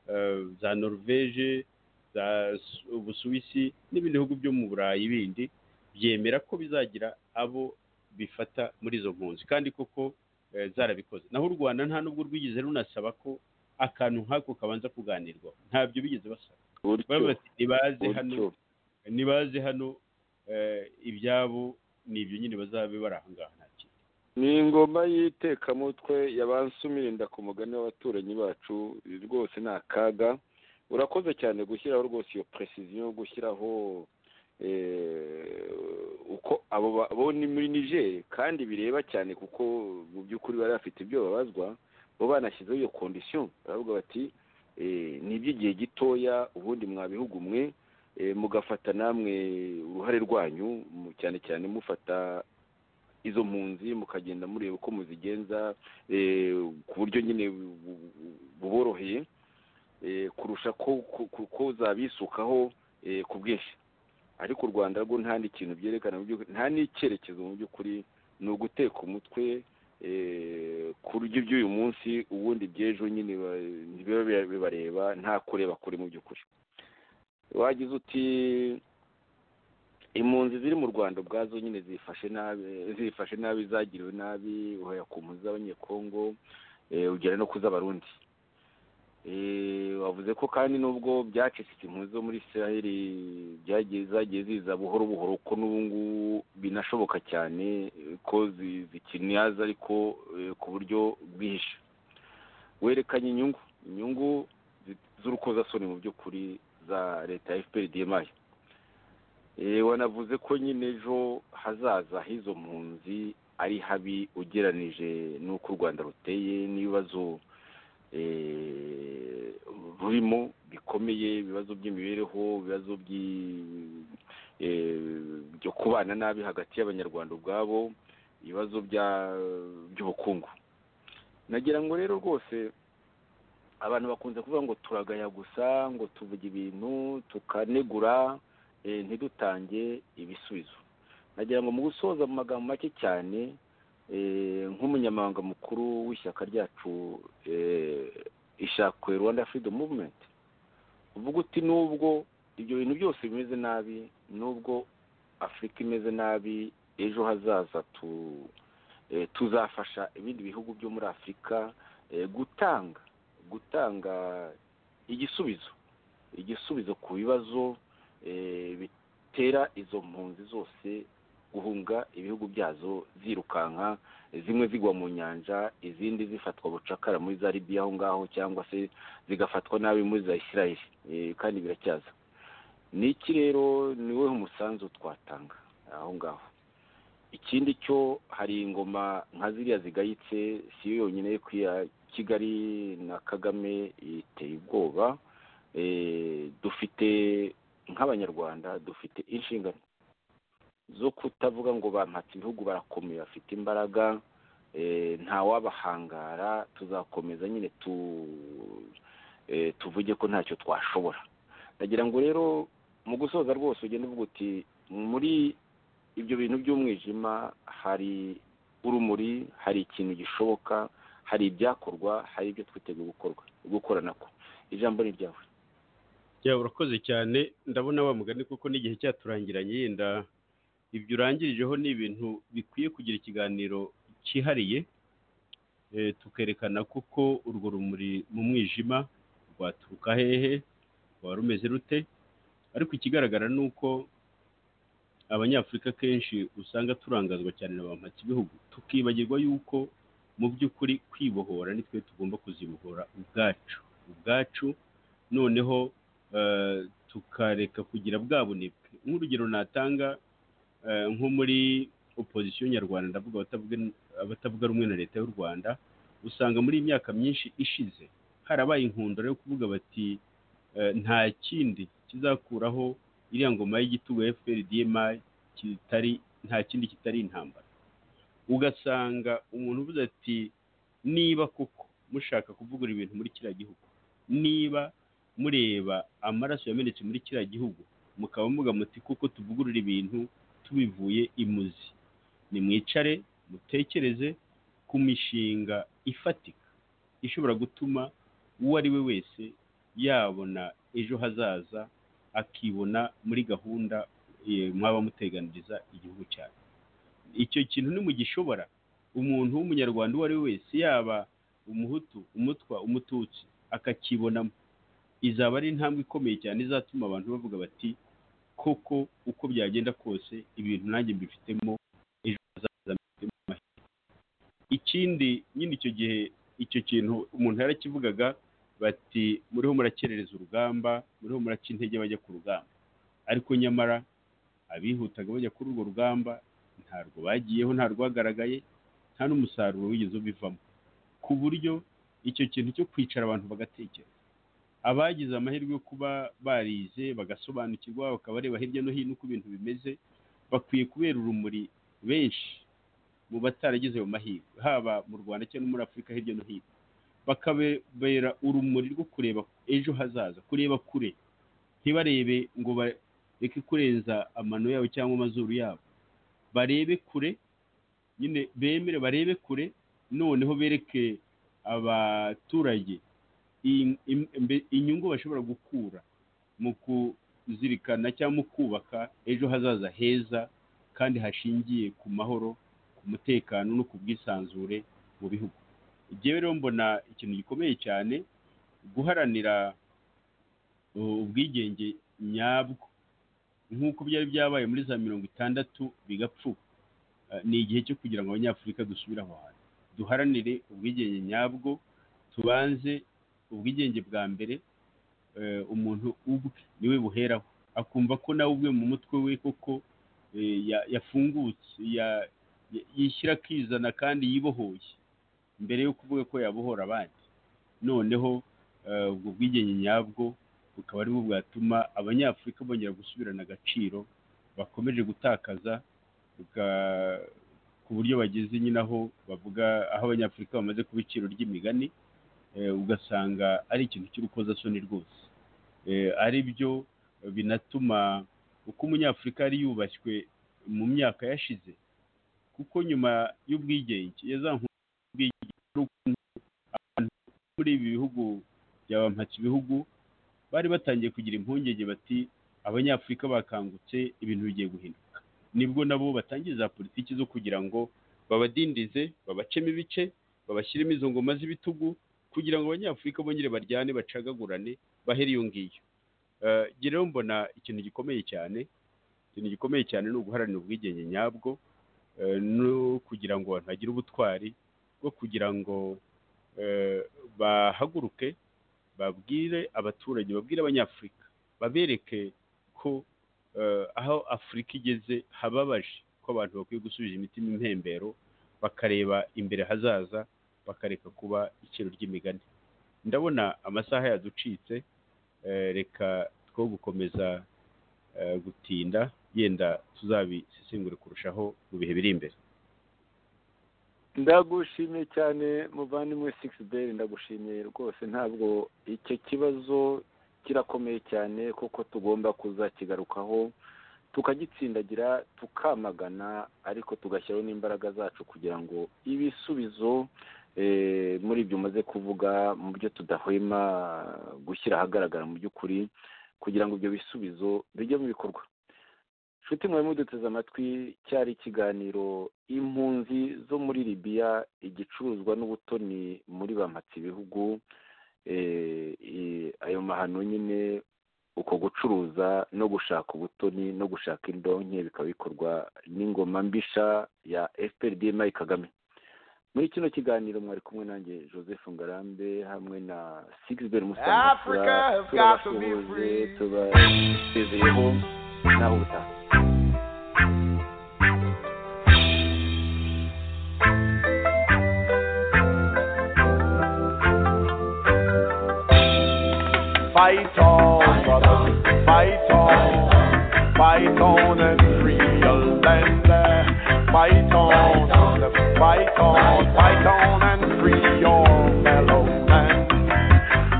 eh, za norvege za Su- ubusuwisi n'ibindi bihugu byo mu burayi bindi byemera ko bizagira abo bifata muri izo mpunzi kandi koko eh, zarabikoze naho u rwanda nta n'ubwo rwigeze runasaba ko akantu nk'ako kabanza kuganirwaho ntabyo bigeze basaba gutyo baba bati nibaze hano gutyo nibaze hano eh, ibyabo ni ibyo nyine bazabe bari aha ngaha nta kindi ni ingoma y'itekamutwe yabansumirinda ku mugani w'abaturanyi bacu rwose ni akaga urakoze cyane gushyiraho rwose iyo precision gushyiraho eh, uko abo ba- bo ni muri niger kandi bireba cyane kuko mu by'ukuri bari bafite ibyo babazwa bo banashyizeho iyo condition baravuga bati eh, ni iby'igihe gitoya ubundi mwabihugu mwe eh, mugafata namwe uruhare rwanyu mu- cyane cyane mufata izo mpunzi mukagenda mureba uko muzigenza eh, ku buryo nyine bu- bu- bu- buboroheye eh, kurusha ko ko- ko- ko zabisukaho eh, ku bwinshi ariko u rwanda rwo nta n'ikintu byerekana mu by'ukuri nta n'icyerekezo mu by'ukuri ni uguteka umutwe kurya iby'uyu munsi ubundi iby'ejo nyine ba- biba biba- bibareba nta kureba kure mu by'ukuri wagize uti impunzi ziri mu rwanda ubwazo nyine zifashe nabi zifashe nabi zagiriwe nabi uhaya ku mpunzi z'abanyekongo eh, ugera no ku z'abarundi Eh, wavuze ko kandi nubwo byacecetse impunzi zo muri israel byagiye zagiye ziza buhoro buhoro ko n'ubu ngubu binashoboka cyane eh, ko zi- zikinaza ariko eh, ku buryo bwije werekanye inyungu inyungu zi- z'urukozasoni mu by'ukuri za leta ya fpr dmi Eh, wanavuze ko nyine ejo hazaza h'izo mpunzi ari habi ugeranije n'uko u rwanda ruteye n'ibibazo eh, rurimo bikomeye ibibazo by'imibereho ibibazo by'i- eh, byo kubana nabi hagati y'abanyarwanda ubwabo ibibazo bya- by'ubukungu nagira ngo rero rwose abantu bakunze kuvuga ngo turagaya gusa ngo tuvuge ibintu tukanegura eh, ntidutange ibisubizo nagira ngo mu gusoza mu magambo make cyane eh, nk'umunyamabanga mukuru w'ishyaka ryacu eh, ishakwe rwanda freedom movement uvuga uti nubwo ibyo bintu byose bimeze nabi nubwo afurika imeze nabi ejo hazaza tu eh, tuzafasha ibindi bihugu byo muri afurika eh, gutanga gutanga igisubizo igisubizo ku bibazo eh, bitera izo mpunzi zose guhunga ibihugu byazo zirukanka zimwe zigwa mu nyanja izindi zifatwa bucakara muri za libiya aho ngaho cyangwa se zigafatwa nabi muri za isirayeli eh, kandi biracyaza ni iki rero ni wowe umusanzu twatanga aho ngaho ikindi cyo hari ingoma nka ziriya zigayitse si yo yonyine yo kwiya kigali na kagame iteye ubwoba Eh, dufite nk'abanyarwanda dufite inshingano zo kutavuga ngo bampatse ibihugu barakomeye bafite imbaraga eh, nta wabahangara tuzakomeza nyine tu eh, tuvuge ko ntacyo twashobora ndagira ngo rero mu gusoza rwose ugende uvuga uti muri ibyo bintu by'umwijima hari urumuri hari ikintu gishoboka hari ibyakorwa hari ibyo twiteguye gukorwa gukoranako ijambo ni ryawe ya urakoze cyane ndabona wa mugani kuko n'igihe cyaturangiranye yenda ibyo urangirijeho ni ibintu bikwiye kugira ikiganiro cyihariye eh, tukerekana kuko urwo rumuri mu mwijima rwaturuka hehe rwaba rumeze rute ariko ikigaragara ni uko abanyafurika kenshi usanga turangazwa cyane na ba ibihugu tukibagirwa yuko mu by'ukuri kwibohora nitwe tugomba kuzibohora ubwacu ubwacu noneho eh, tukareka kugira bwa bunebwe nk'urugero natanga eh, nko muri opozisiyo nyarwanda ndavuga abatavuga- abatavuga rumwe na leta y'u rwanda usanga muri iyi myaka myinshi ishize harabaye inkundura yo kuvuga bati eh, nta kindi kizakuraho iriya ngoma y'igitugu ya fpr dma kitari nta kindi kitari intambara ugasanga umuntu uvuze ati niba koko mushaka kuvugura ibintu muri kiriya gihugu niba mureba amaraso yamenetse muri kiriya gihugu mukaba muvuga muti kuko tuvugurura ibintu tubivuye imuzi nimwicare mutekereze ku mishinga ifatika ishobora gutuma uwo ari we wese yabona ejo hazaza akibona muri gahunda eh, mwaba muteganiriza igihugu cyacu icyo kintu nimugishobora umuntu w'umunyarwanda uwo ari we wese yaba umuhutu umutwa umututsi akakibonamo izaba ari intambwe ikomeye cyane izatuma abantu bavuga bati koko uko byagenda kose ibintu nanjye mbifitemo ejo hazaza mbifitemo amahirwe ikindi nyine icyo gihe icyo kintu umuntu yarakivugaga bati muriho murakerereza urugamba muriho muraca intege bajya ku rugamba ariko nyamara abihutaga bajya kuri urwo rugamba ntarwo bagiyeho nta rwagaragaye nta n'umusaruro wigeze ubivamo ku buryo icyo kintu cyo kwicara abantu bagatekereza abagize amahirwe yo kuba barize bagasobanukirwa bakaba bareba hirya no hino uko ibintu bimeze bakwiye kubera urumuri benshi mu bataragize ayo mahirwe haba mu rwanda cyangwa no muri afurika hirya no hino bakabera urumuri rwo kureba ejo hazaza kureba kure ntibarebe ngo bareke kurenza amano yabo cyangwa amazuru yabo barebe kure nyine bemere barebe kure noneho bereke abaturage i- im- imbe- inyungu bashobora gukura mu kuzirikana cyangwa mu kubaka ejo hazaza heza kandi hashingiye ku mahoro ku mutekano no ku bwisanzure mu bihugu njyewe rero mbona ikintu gikomeye cyane guharanira uh, ubwigenge nyabwo nk'uko byari byabaye muri za mirongo itandatu bigapfuka Uh, ni igihe cyo kugira ngo abanyafurika dusubire aho hantu duharanire ubwigenge nyabwo tubanze ubwigenge bwa mbere eh, umuntu ubwe niwe buheraho akumva ko nawe ubwe mu mutwe we koko eh, ya- yafungutse ya- ya- yishyira akizana kandi yibohoye mbere yo kuvuga ko yabohora abandi noneho eh, ubwo bwigenge nyabwo bukaba aribwo bwatuma abanyafurika bongera gusubirana agaciro bakomeje gutakaza bwa- ku buryo bageze nyine aho bavuga aho abanyafurika bamaze kuba iciro ry'imigani eh, ugasanga ari ikintu cy'urukozasoni rwose Eh, ari byo binatuma uko umunyafurika yari yubashywe mu myaka yashize kuko nyuma y'ubwigenge ya za nkuru y'ubwigenge ari ukuntu abantu bo muri ibi bihugu bya bampatse ibihugu bari batangiye kugira impungenge bati abanyafurika bakangutse ibintu bigiye guhinduka nibwo nabo batangiye za politiki zo kugira ngo babadindize babacemo ibice babashyiremo izo ngoma z'ibitugu kugira ngo abanyafurika bongere baryane bacagagurane bahere iyo ngiyo Eh, njye rero mbona ikintu gikomeye cyane ikintu gikomeye cyane ni uguharanira ubwigenge nyabwo eh, no kugira ngo abantu bagire ubutwari bwo kugira ngo eh, bahaguruke babwire abaturage babwire abanyafurika babereke ko eh, aho afurika igeze hababaje ko abantu bakwiye gusubiza imitima impembero bakareba imbere hazaza bakareka kuba iciro ry'imigani ndabona amasaha yaducitse eh, reka two gukomeza eh, gutinda yenda tuzabisesengure kurushaho mu bihe biri imbere ndagushimiye cyane muvandimwe sigisi beri ndagushimiye rwose ntabwo icyo kibazo kirakomeye cyane kuko tugomba kuzakigarukaho tukagitsindagira tukamagana ariko tugashyiraho n'imbaraga zacu kugira ngo ibisubizo eh, muri ibyo umaze kuvuga mu byo tudahwema gushyira ahagaragara mu by'ukuri kugira ngo ibyo bisubizo bijye mu bikorwa nshuti mwe muduteze amatwi cyari ikiganiro impunzi zo muri libiya igicuruzwa n'ubutoni muri bampatse ibihugu Eh, eh, ayo mahano nyine uko gucuruza no gushaka ubutoni no gushaka indonke bikaba bikorwa n'ingoma mbisha ya fprdma kagame muri kino kiganiro mwari kumwe nanjye joseph ngarambe hamwe na sigisbert Africa musamusura has got to be turabasuhuje free. tubasezeyeho naho ubutaha Fight on, brothers, fight on, fight on and free your land. Fight on, brothers, fight on, fight on and free your fellow man.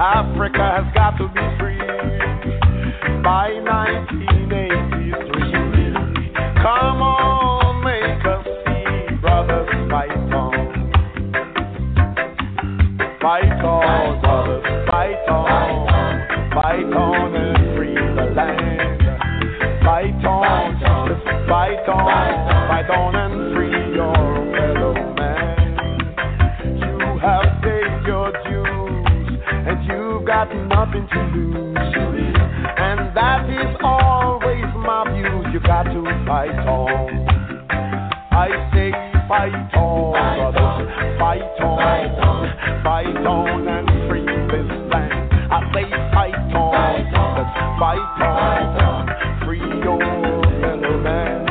Africa has got to be free by 1983. Come on, make us see, brothers, fight on. Fight on, brothers, fight on. Fight on and free the land. Fight on, sisters, fight on. Fight on and free your fellow man. You have paid your dues, and you've got nothing to lose. And that is always my view. You got to fight on. I say fight on, brothers, fight on, fight on and free this land. I say fight on, brothers, fight on, free your fellow man.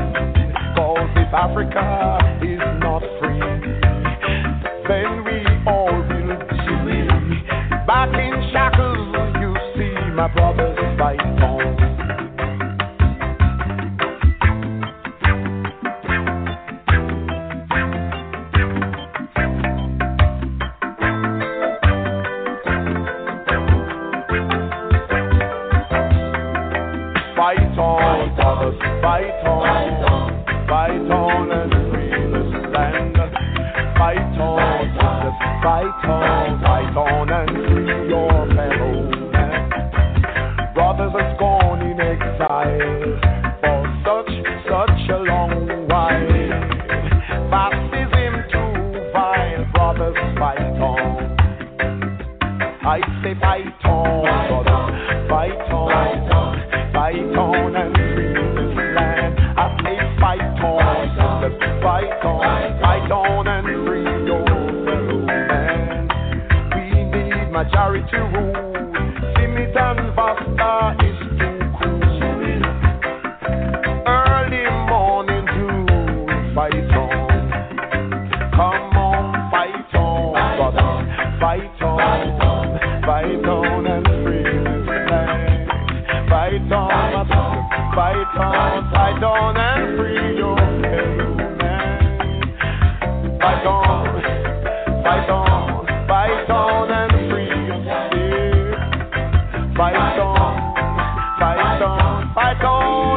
Cause if Africa is not free, then we all will be back in shackles. You see, my brothers, fight on. Fight on, brothers, fight on, fight on and free this land. Fight on, I say fight on, let's fight on, fight on and free your fellow man. We need majority rule. Timid and Vasta is too cool. Early morning to fight on. Come on, fight on, brother. Fight on, fight on and free the land. Fight on, my brother. Fight on, fight on and free your fellow man. Fight on, fight on, fight on and free yourself. Fight on, fight on, fight on.